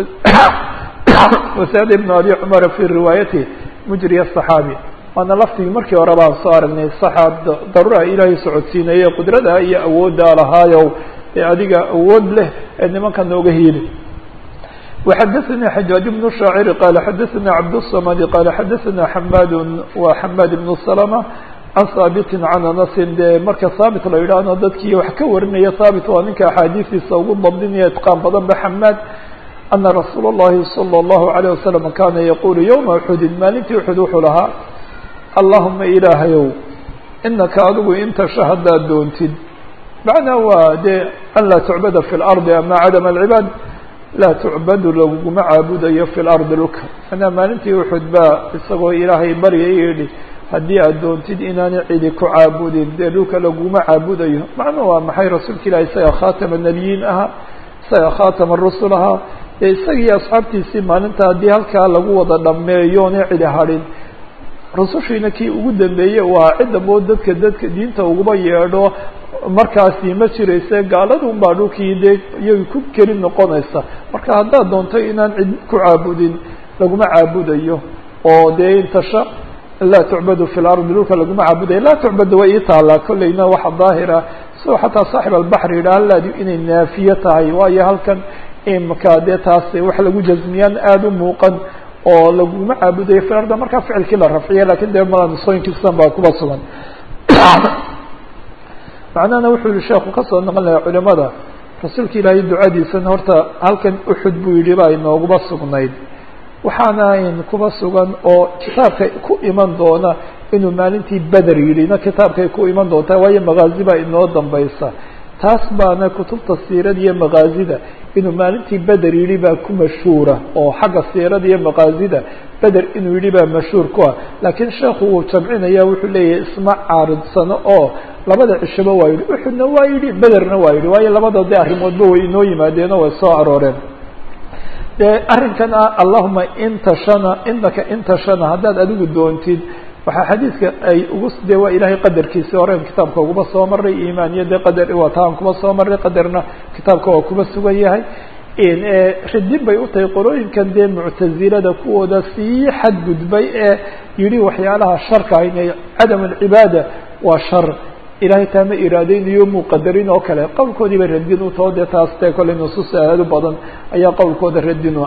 وزاد بن abi cmr في riwaayaته mجrي الصحاaبي waana laftigii markii hore baan soo aragnay صaxaab daruura ilaahay socodsiinaya qudrada iyo awooda lahaayow ee adiga awood leh ee nimanka nooga hiili وxadثnي xجاaج بن الشhاacر qال xadثnا cبدالصمد qال xadثnا حmاd wa حmاd بن سلمة عن haaبت عن أنس de marka haaبت la yidhaahno dadkii wax ka warinaya haaبت waa ninka أxaadiistiisa ugu dabdinaya itqاan badan ba حmاd أنa رasuul الlahi صلى الله عليه وسلم kana yqul يومa أxudin maalintii أxud wuxuu lahaa اللaهuma ilaahayow inaka adigu intasha haddaad doontid macnaa waa de an laa تucbada في الأرض ama cadم العباad laa tucbadu laguma caabudayo fi lardi dhulka manaa maalintii uxud baa isagoo ilaahay barya yihi haddii aad doontid inaanay cidi ku caabudin dee dhulka laguma caabudayo macnuu waa maxay rasuulka ilahi isaga khaatama nebiyiin ahaa isaga khaatama rusul ahaa dee isagii asxaabtiisii maalinta haddii halkaa lagu wada dhameeyoona cidi hadhin rusushiina kii ugu dambeeyey waa cidda moo dadka dadka diinta uguba yeedho markaasi ma jirayse gaaladun baa dhulkii dee iyay ku keli noqonaysa marka haddaad doonto inaan cid ku caabudin laguma caabudayo oo dee intasha laa tucbadu fi lardi dhulka laguma caabudayo laa tucbadu way ii taalaa kolleyna waxa daahira sidoo xataa saaxib albaxri yidhaha laadi inay naafiye tahay waayo halkan imka dee taas wax lagu jazmiyaan aada u muuqan oo laguma caabudayo fi arda markaa ficilkii la rafciya lakin dee mala nusooyinkiisan baa kuba sugan macnahana wuxuu yihi sheekhu kasoo noqon lahaa culimada rasuulka ilaahay ducadiisana horta halkan uxud buu yihi baa inooguma sugnayd waxaana ayn kuba sugan oo kitaabka ku iman doona inuu maalintii beder yidhina kitaabkay ku iman doontaa waayo makaazi baa inoo dambaysa taas baana kutubta siirada iyo makaazida inuu maalintii beder yidhi baa ku mashhuura oo xagga siirada iyo makaazida beder inuu yidhi baa mashhuur ku ah laakiin sheekhu wuu jamcinaya wuxuu leeyahay isma caaridsano oo labada cishaba waa yidhi uxudna waa yidhi bederna waa yidhi waayo labada de arrimoodba way inoo yimaadeenoo way soo arooreen de arrinkan ah allahuma intashana inaka intashana haddaad adigu doontid waxaa xadiidka ay ugu de waa ilaahay qadarkiisi horen kitaabka uguba soo maray iimaan iyo de qadar wataan kuba soo maray qadarna kitaabka waa kuba sugan yahay ridin bay u tahay qolooyinkan dee muctazilada kuwooda sii xadgudbay ee yihi waxyaalaha sharka inay cadam alcibaada waa shar ilahay taa ma iraadeynayo muu qadarin oo kale qowlkoodii bay radin u taho dee taas dee kolley nusuus aad u badan ayaa qowlkooda radin u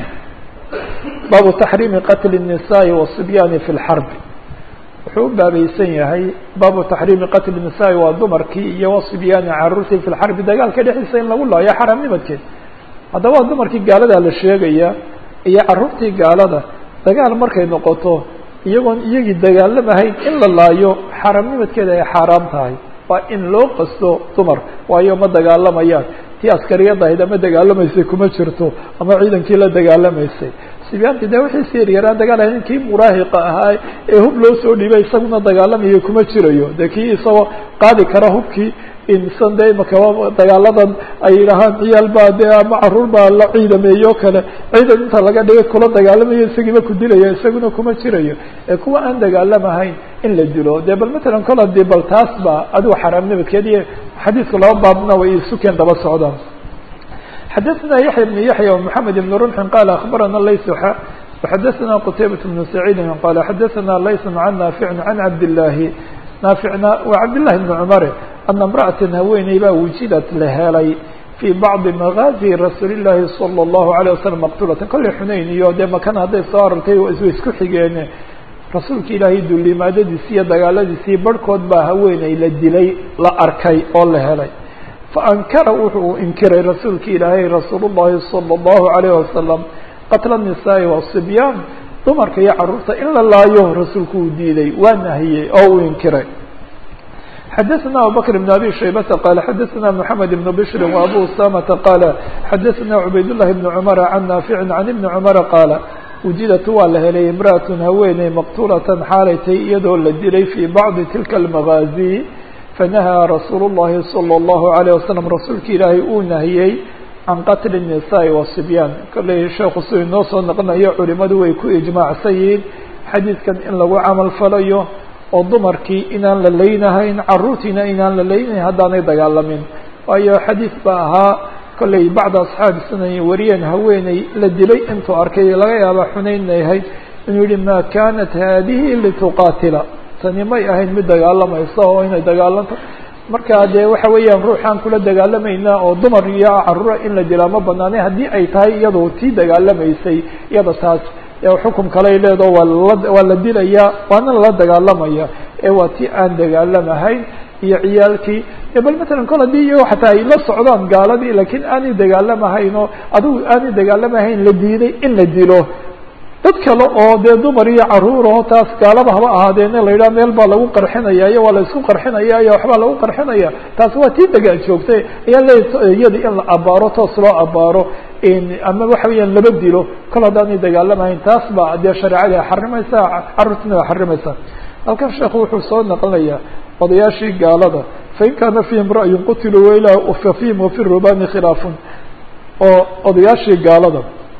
baabu taxriimi qatli الnisaai waصibyaani fi lxarbi wuxuu u baabaysan yahay baabu taxriimi qatli nisaai waa dumarkii iyo wasibyaani caruurtii fi lxarbi dagaalka dhexdiisa in lagu laayo xaramnimadkeed haddaba waa dumarkii gaaladaa la sheegaya iyo caruurtii gaalada dagaal markay noqoto iyagoon iyagii dagaalamahayn in la laayo xaramnimadkeeda ay xaaraam tahay waa in loo qasto dumar waayo ma dagaalamayaan tii askariyada ahayd ama dagaalamaysay kuma jirto ama ciidankii la dagaalamaysay sibyaanti de wixii si yaryaraa dagaalahay ninkii muraahiqa ahaa ee hub loo soo dhiibay isaguna dagaalamayo kuma jirayo de kii isagoo qaadi kara hubkii insan de imaka dagaaladan ay yidhaahaan ciyaal baa de ama caruur baa la ciidameeyo kale ciidan inta laga dhigay kula dagaalamayo isagiiba ku dilaya isaguna kuma jirayo ee kuwa aan dagaalamahayn in la dilo de bal matalan kol hadii bal taas ba adigu xaraam nabadkeed iyo xadiidku laba baabna way isukeen daba socdaan xadaثna yaحya بن yaحya ومحamed بن رمح qال أخbarana lays وxadaثna qتaybaة بن سacيidi qال xadaثna lays عن ناaفع عن cabdاللahi naaficna waa cabdاللahi بن cmr أna امرأaةa haweeney baa wujidat la helay fي bacضi مغازي rasuul الlahi صلى الlaهu عليه وsلم مqtulata kolley xunayn iyo dee makan hadday soo arortay way isku xigeen rasuulka ilaahay dulimaadadiisi iyo dagaaladiisii barhkood baa haweeney la dilay la arkay oo la helay faankara wuxuu inkiray rasuulka ilaahay rasuul الlahi salى الlahu عalيه wasalam qatla النisaaءi والصibyaan dumarka iyo caruurta in la laayo rasuulku uu diiday waa nahiyey oo uu inkiray xadaثna abubakr بn abi shaybata qala xadaثna mحamed بn bshri وabu usamata qala xadaثna cubayd الlahi بn cmr can naafici can ibni cmra qaala wujidat waa la helay imra'aة haweeney maqtulatan xaalay tay iyadoo la dilay fii bacdi tilka اlmagaazi fanahaa rasuulu الlahi salى الlahu عalيه wasalam rasuulka ilaahay uu nahiyey can qatli الnisaءi wasibyaan kolley sheekhu si inoo soo noqonayo culimadu way ku ijmaacsan yihiin xadiidkan in lagu camal falayo oo dumarkii inaan la leynahayn caruurtiina inaan la leynahayn haddaanay dagaalamin waayo xadiid baa ahaa kolley bacda asxaabi sunan wariyeen haweeney la dilay intuu arkay laga yaaba xunaynay ahayd inuu yihi ma kanat haadihi lituqaatila tani may ahayn mid dagaalamaysa oo inay dagaalanto marka dee waxa weeyaan ruuxaan kula dagaalamayna oo dumar iyo caruura in la dilaa ma banaanay haddii ay tahay iyadoo tii dagaalamaysay iyada taas xukum kaley leedaho waa la waa la dilaya waana lala dagaalamaya ee waa tii aan dagaalamahayn iyo ciyaalkii bal matalan kol haddii iyago xataa ay la socdaan gaaladii lakiin aanay dagaalamahayn oo adigu aanay dagaalamahayn la diiday in la dilo dad kale oo dee dumar iyo caruur oo taas gaalaba haba ahaadeena la yidhaha meel baa lagu qarxinaya iyo waa la isku qarxinaya iyo waxbaa lagu qarxinaya taas waa tii degaan joogtay ayaa le iyada in la abaaro toos loo abaaro ama waxa weeyaan laba dilo kol haddaanay dagaalamahayn taas ba dee shareecadii xarimaysa carruurtina waa xarimaysa halkan sheekhu wuxuu soo naqlinayaa odayaashii gaalada fain kaana fihim ra'yun qutiluu waila fa fihim wafi rubani khilaafun oo odayaashii gaalada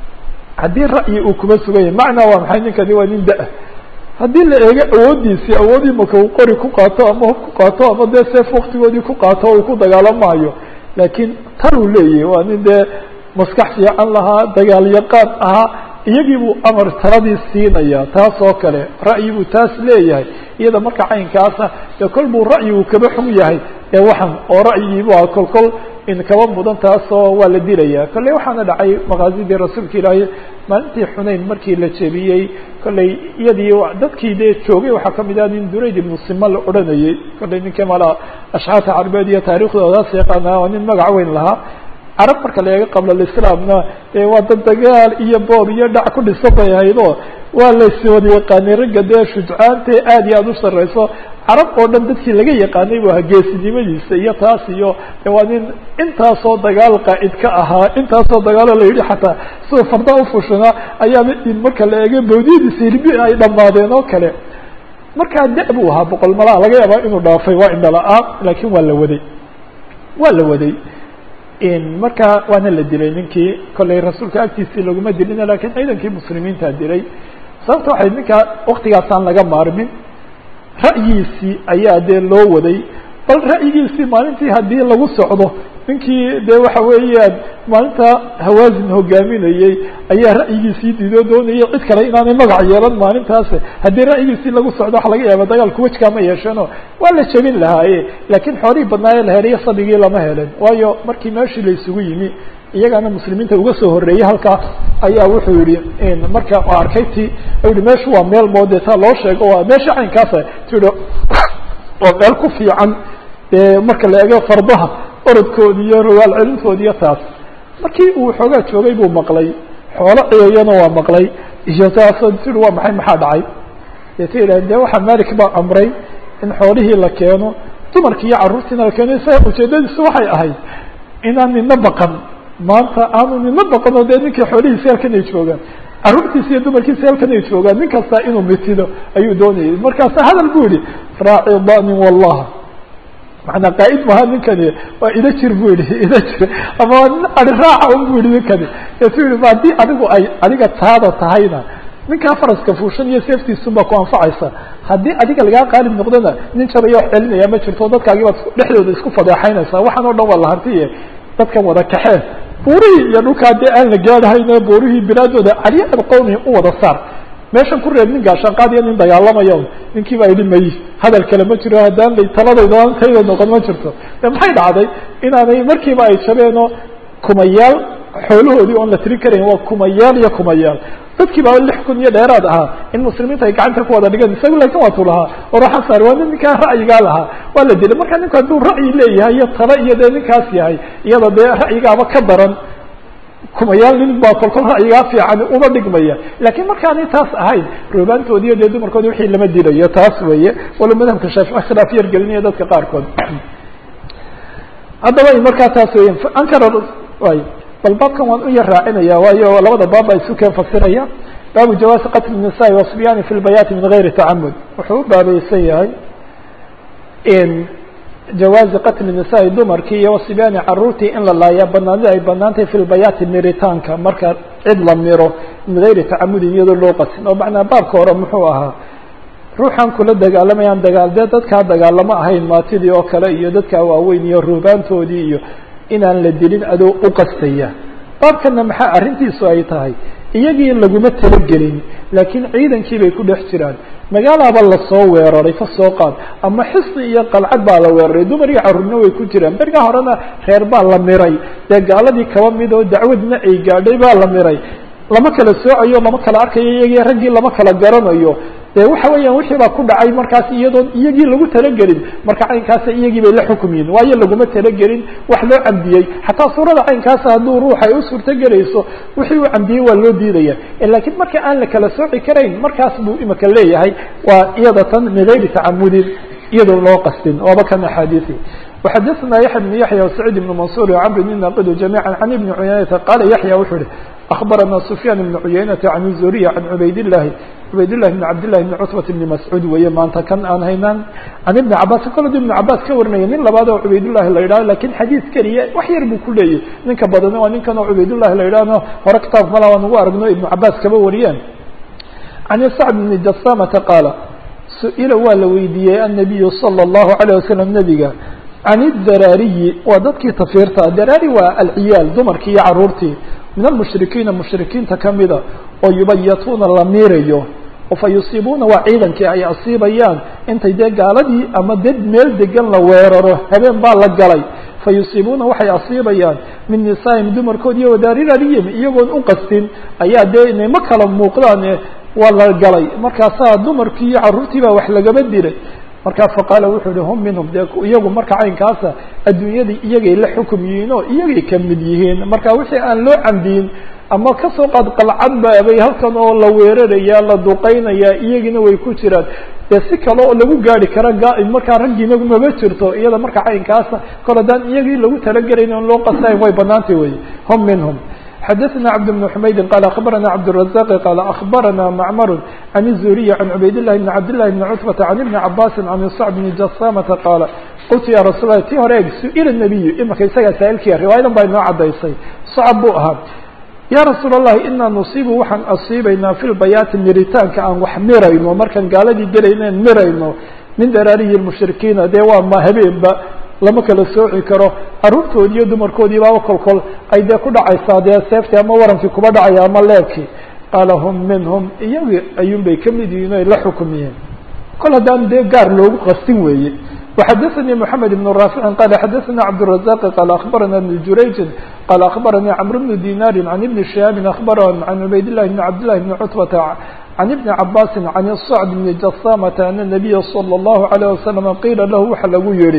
haddii ra'yi uu kuma sugan yahay macnaa waa maxay ninkani waa nin da- haddii la eego awooddiisii awoodii maka uu qori ku qaato ama hub ku qaato ama dee seef waktigoodii ku qaato uu ku dagaalamaayo laakiin tan uu leeyahay waa nin dee maskax fiican lahaa dagaal yaqaan ahaa iyagii buu amar taladii siinaya taas oo kale ra'yi buu taas leeyahay iyada marka caynkaasa dee kol buu ra'yigu kaba xun yahay ee waxan oo ra'yigiibu a kol kol in kaba mudan taasoo waa la dilaya kolley waxaana dhacay makaazidii rasuulka ilaahay maalintii xunayn markii la jebiyey kolley iyadii dadkii dee joogay waxaa kamid ah nin durayd ibnu sima la odhanayey kolley ninkii mala ashxaarta carbeed iyo taariikhdoodaas yaqaana oo nin magac weyn lahaa carab marka la eego qabla alislaamna dee waa dad dagaal iyo boob iyo dhac ku dhisan bay ahayd oo waa layswada yaqaanay ragga dee shujcaante aad iyo aada u sarreyso carab oo dhan dadkii laga yaqaanay bu ahaa geesinimadiisa iyo taas iyo de waa nin intaasoo dagaal qaa'id ka ahaa intaasoo dagaalo la yidhi xataa siduu farda ufushanaa ayaana in marka la eego bawdiyadiisa hirbi ay dhammaadeen oo kale markaa da- buu ahaa boqol malaa laga yaabaa inuu dhaafay waa indhala-aan laakiin waa la waday waa la waday markaa waana la dilay ninkii kolley rasuulka agtiisii laguma dilina lakiin ciidankii muslimiinta dilay sababta waxay ninkaa waktigaasaan laga maarmin ra'yigiisii ayaa dee loo waday bal ra'yigiisii maalintii haddii lagu socdo ninkii dee waxa weeyaan maalinta hawaasin hogaaminayey ayaa ra'yigiisii diidoo doonayay cid kale inaanay magac yeelan maalintaas haddii ra'yigiisii lagu socdo waxa laga yaaba dagaalku wejkaa ma yeeshano waa la jebin lahaaye laakiin xoolihii badnaaye la helay sabigii lama helen waayo markii meeshii la isugu yimi iyagana muslimiinta uga soo horreeyey halkaa ayaa wuxuu yihi marka arkay ti yihi meeshu waa meel moode taa loo sheego waa meesha caynkaasa ti waa meel ku fiican dee marka la eego fardaha orodkoodi iyo rogaal celintoodi iyo taas markii uu xoogaa joogay buu maqlay xoolo ciyayana waa maqlay iyo taasoo tii waa maxay maxaa dhacay dee ta yidhah dee waxaa malik baa amray in xoolihii la keeno dumarkii iyo carruurtiina la keeno isaga ujeedadiisu waxay ahayd inaan nina baqan maanta aanu nina baqan oo dee ninkii xoolihiisi halkan ay joogaan carruurtiisi iyo dumarkiisi halkan ay joogaan nin kasta inuu mitido ayuu doonayay markaasa hadal bu yihi raaci danin wallah manaa qaaid maha ninkani waa ida jir bu yihi ida jir ama ari raaca un bu yihi ninkani esu yihi ma haddii adigu ay adiga taada tahayna ninkaa faraska fuushan iyo seeftiisunbaa ku anfacaysa haddii adiga lagaa qaalib noqdona nin jabaya wax celinaya ma jirto dadkaagii baad dhexdooda isku fadeexaynaysaa waxaan o dhan waa lahantiye dadkan wada kaxeen buurihii iyo dhulkaa dee aan la gaadhahayne buurihii bilaadooda caliyar qowmi u wada saar meeshan ku reeb nin gaashaanqaadiya nin dagaalamaya ninkii baa yidhi may hadal kale ma jiro haddaan la taladayda tayda noqon ma jirto de maxay dhacday inaanay markiiba ay jabeenoo kumayaal xoolahoodii oon la tirin karayn waa kumayaal iyo kumayaal dadkii baa lix kun iyo dheeraad ahaa in muslimiinta ay gacanta ku wada dhigeen isagu laakin waa tu lahaa oo raxan saar waa nin ninkaa ra'yigaa lahaa waa la dilay marka ninku hadduu ra'yi leeyahay iyo talo iyo dee ninkaas yahay iyada dee ra'yigaaba ka daran kumayaal nin baa kolkol ra'yigaa fiican uma dhigmaya laakiin markaanay taas ahayn roobaantoodi iyo dee dumarkoodi wixii lama dilayo taas weeye walo madhabka shaafici khilaaf yar gelinaya dadka qaarkood haddaba markaa taas weya ankara y bal baabkan waan u yar raacinaya waayo labada baab baa isu keen fasiraya baabu jawaasi qatl الnisaءi waصibyaani fi lbayaati min gayri tacamud wuxuu u baabaysan yahay jawaazi qatli nisaai dumarkii iyo wasibaani caruurtii in la laaya banaanida ay banaantahay fi lbayaati miritaanka marka cid la miro min gayri tacamudin iyadoo loo qasin oo macnaa baabka hore muxuu ahaa ruuxan kula dagaalamayaan dagaal dee dadkaa dagaalamo ahayn maatidii oo kale iyo dadkaa waaweyn iyo ruubaantoodii iyo inaan la dilin adoo u qastaya baabkana maxaa arrintiisu ay tahay iyagii laguma talagelin laakiin ciidankii bay ku dhex jiraan magaalaaba lasoo weeraray ka soo qaad ama xisni iyo qalcad baa la weeraray dumar iyo carruurna way ku jiraan beriga horena reer baa la miray dee gaaladii kaba mid oo dacwadna ay gaadhay baa la miray lama kala soocayo lama kala arkayo iyagii raggii lama kala garanayo de waxa weeyaan wixii baa ku dhacay markaas iyadoon iyagii lagu talagelin marka caynkaasa iyagii bay la xukumyiin waayo laguma talagelin wax loo cambiyey xataa suurada caynkaasa hadduu ruuxa ay u suurtogelayso wixii uu cambiyey waa loo diidaya lakiin marka aan la kala sooci karayn markaas buu imika leeyahay waa iyada tan min gayri tacamudin iyadoon loo qastin waaba kan axaadiisi وxadثna yaحya بن yaحyى وسacيid بن maنصuر وcمr بن naqd جamيعا عن iبن عuyaynةa qala yaحyى wuxuu uhi أخbarana سفyاn بن عuyaynةa عن الزuriya عan cubayd الlahi cubayd لlahi بن cabd لlahi بن cutبة بن mascuud weeye maanta kan aan haynaan can iبn cabاs kolod iبn cabاs ka warinaya nin labaad oo cubaydالlahi la yidhaho lakin xadiis keliya wax yar buu ku leeyay ninka badan waa ninkan oo cubaydالlahi la yidhahno hore kitaabka mala waan ugu aragno iبn cabاs kaba wariyeen عan sacd بن jasamةa qaala su-ila waa la weydiiyey النabiyu slى الlahu عalيه waslم nebiga can idaraariyi waa dadkii tafiirta daraari waa alciyaal dumarkii iyo caruurtii min almushrikiina mushrikiinta kamida oo yubayatuuna la miirayo oo fa yusiibuuna waa ciidankii ay asiibayaan intay dee gaaladii ama dad meel degan la weeraro habeen baa la galay fa yusiibuuna waxay asiibayaan min nisaa'im dumarkood iyo wadarirariyim iyagoon u qastin ayaa dee inay ma kala muuqdaan waa la galay markaasaa dumarkii iyo carruurtii baa wax lagaba dilay markaa faqaala wuxuu uhi hum minhum dee iyagu marka caynkaasa adduunyadii iyagay la xukum yihiin oo iyagay ka mid yihiin marka wixii aan loo camdiyin ama kasoo qaad qalcad baabay halkan oo la weeraraya la duqeynaya iyagina way ku jiraan dee si kale oo lagu gaari kara gaa- markaa raggiina maba jirto iyada marka caynkaasa kol haddaan iyagii lagu talagelayn on loo qasayn way banaantay wey hum minhum xdثna cبد بن حmayd qال أخبرnا cبدالرزاq qال أخبرnا معmر عن الزهري عن عbayd اللh بن عبد اللh بن cتبة عن بن عabاس عن صعب بن جسامة qاaل qلtu ya رasuل ال ti hore eg su-ila النبي imika isagaa saailkiya riwaayadan baa inoo cadaysay صcب buu ahaa ya rasuul الlahi inaa nuصibu waxaan asiibaynaa fi lbayaati miritaanka aan wax mirayno markaan gaaladii gelaynen mirayno min daraariyi الmushrikiina dee waa ma habeenba lama kala sooci karo carruurtoodi iyo dumarkoodii baaba kolkol ay dee ku dhacaysaa dee seeftii ama warankii kuba dhacaya ama leebkii qaala hum minhum iyagi ayuun bay kamid yihiin o ay la xukumiyeen kol haddaan dee gaar loogu qastin weeye وxadثnي محamed بن رافع qال xadثna cبدالرزاq qال أخبرna بن jurayج qال أخبرnي cمر بن ديناr عن بن شهاaب أخبرهم عن عbayd اللh بن عبد اللh بن cتبة عن بن عabاس عن الصعد بن جسامة أن النبي صلى الله عليه وسلم qيla lah waxa lagu yihi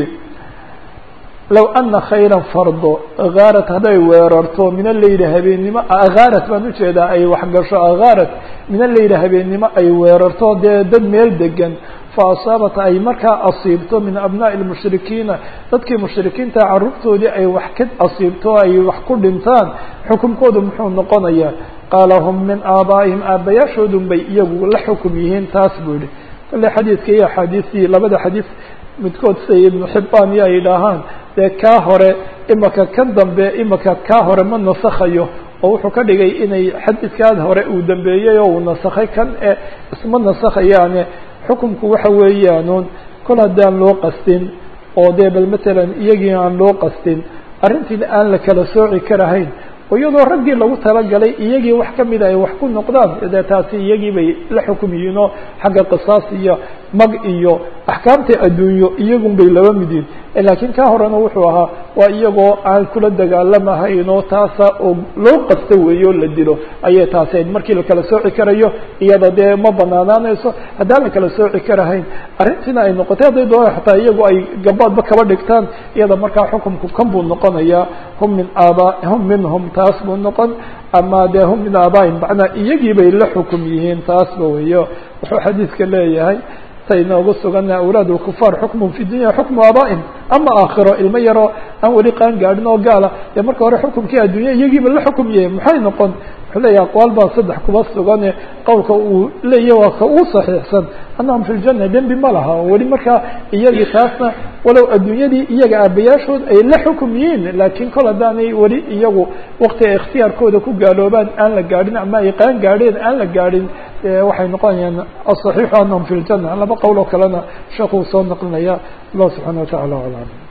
low ana khayra fardo akaarat hadday weerarto min aleyli habeennimo akaarat baan ujeedaa ay waxgasho akaarat min aleyli habeennimo ay weerarto dee dad meel degan fa asaabat ay markaa asiibto min abnaa'i lmushrikiina dadkii mushrikiinta carruurtoodii ay wax ka asiibto ay wax ku dhintaan xukunkoodu muxuu noqonayaa qaala hum min aabaa'ihim aabbayaashoodun bay iyagu la xukum yihiin taas buu yihi kale xadiidka iyo axaadiistii labada xadiis midkood siday ibnu xibaan iyo ay yidhaahaan dee kaa hore imaka kan dambe imaka kaa hore ma nasakhayo oo wuxuu ka dhigay inay xadiidkaad hore uu dambeeyey oo uu nasakhay kan e isma nasakhayaane xukumku waxa weeyaanuun kol haddaan loo qastin oo dee bal matalan iyagii aan loo qastin arrintiina aan la kala sooci karahayn oo iyadoo raggii lagu talagalay iyagii wax kamida ay wax ku noqdaan dee taasi iyagii bay la xukum yihiin oo xagga qisaas iyo mag iyo axkaamta adduunyo iyagun bay laba mid yihin laakiin ka horena wuxuu ahaa waa iyagoo aan kula dagaalamahayn oo taasa oo loo qasta weeyo o la dilo ayay taasi ayd markii la kala sooci karayo iyada dee ma banaanaanayso haddaan la kala sooci karahayn arrintiina ay noqotay hadday doona xataa iyagu ay gabaadba kaba dhigtaan iyada markaa xukumku kan buu noqonayaa hum min aaba hum minhum taas buu noqon ama dee hum min aabaa'ihim macnaa iyagii bay la xukum yihiin taasba weeyo wuxuu xadiidka leeyahay say noogu sugana awlaad lkufaar xukmun fi dunya xukmu aaba'ihim ama aakhiro ilmo yaroo aan weli qaan gaadhin oo gaala dee marka hore xukumkii addunya iyagiiba la xukum yahay maxay noqon wuxuu leeyahy aqwaal baa saddex kuba sugane qowlka uu leeyahy waa ka uu saxiixsan annahum fi ljana dembi ma laha weli markaa iyagii taasna walow adduunyadii iyaga aabayaashood ay la xukum yihiin laakiin kol haddaanay weli iyagu wakti ay ikhtiyaarkooda ku gaaloobaan aan la gaadhin ama ay qaan gaadheen aan la gaadhin waxay noqonayaan asaxiixu annahum fi ljana laba qowl oo kalena sheekuu soo naqlinaya allah subxana wa tacala aclam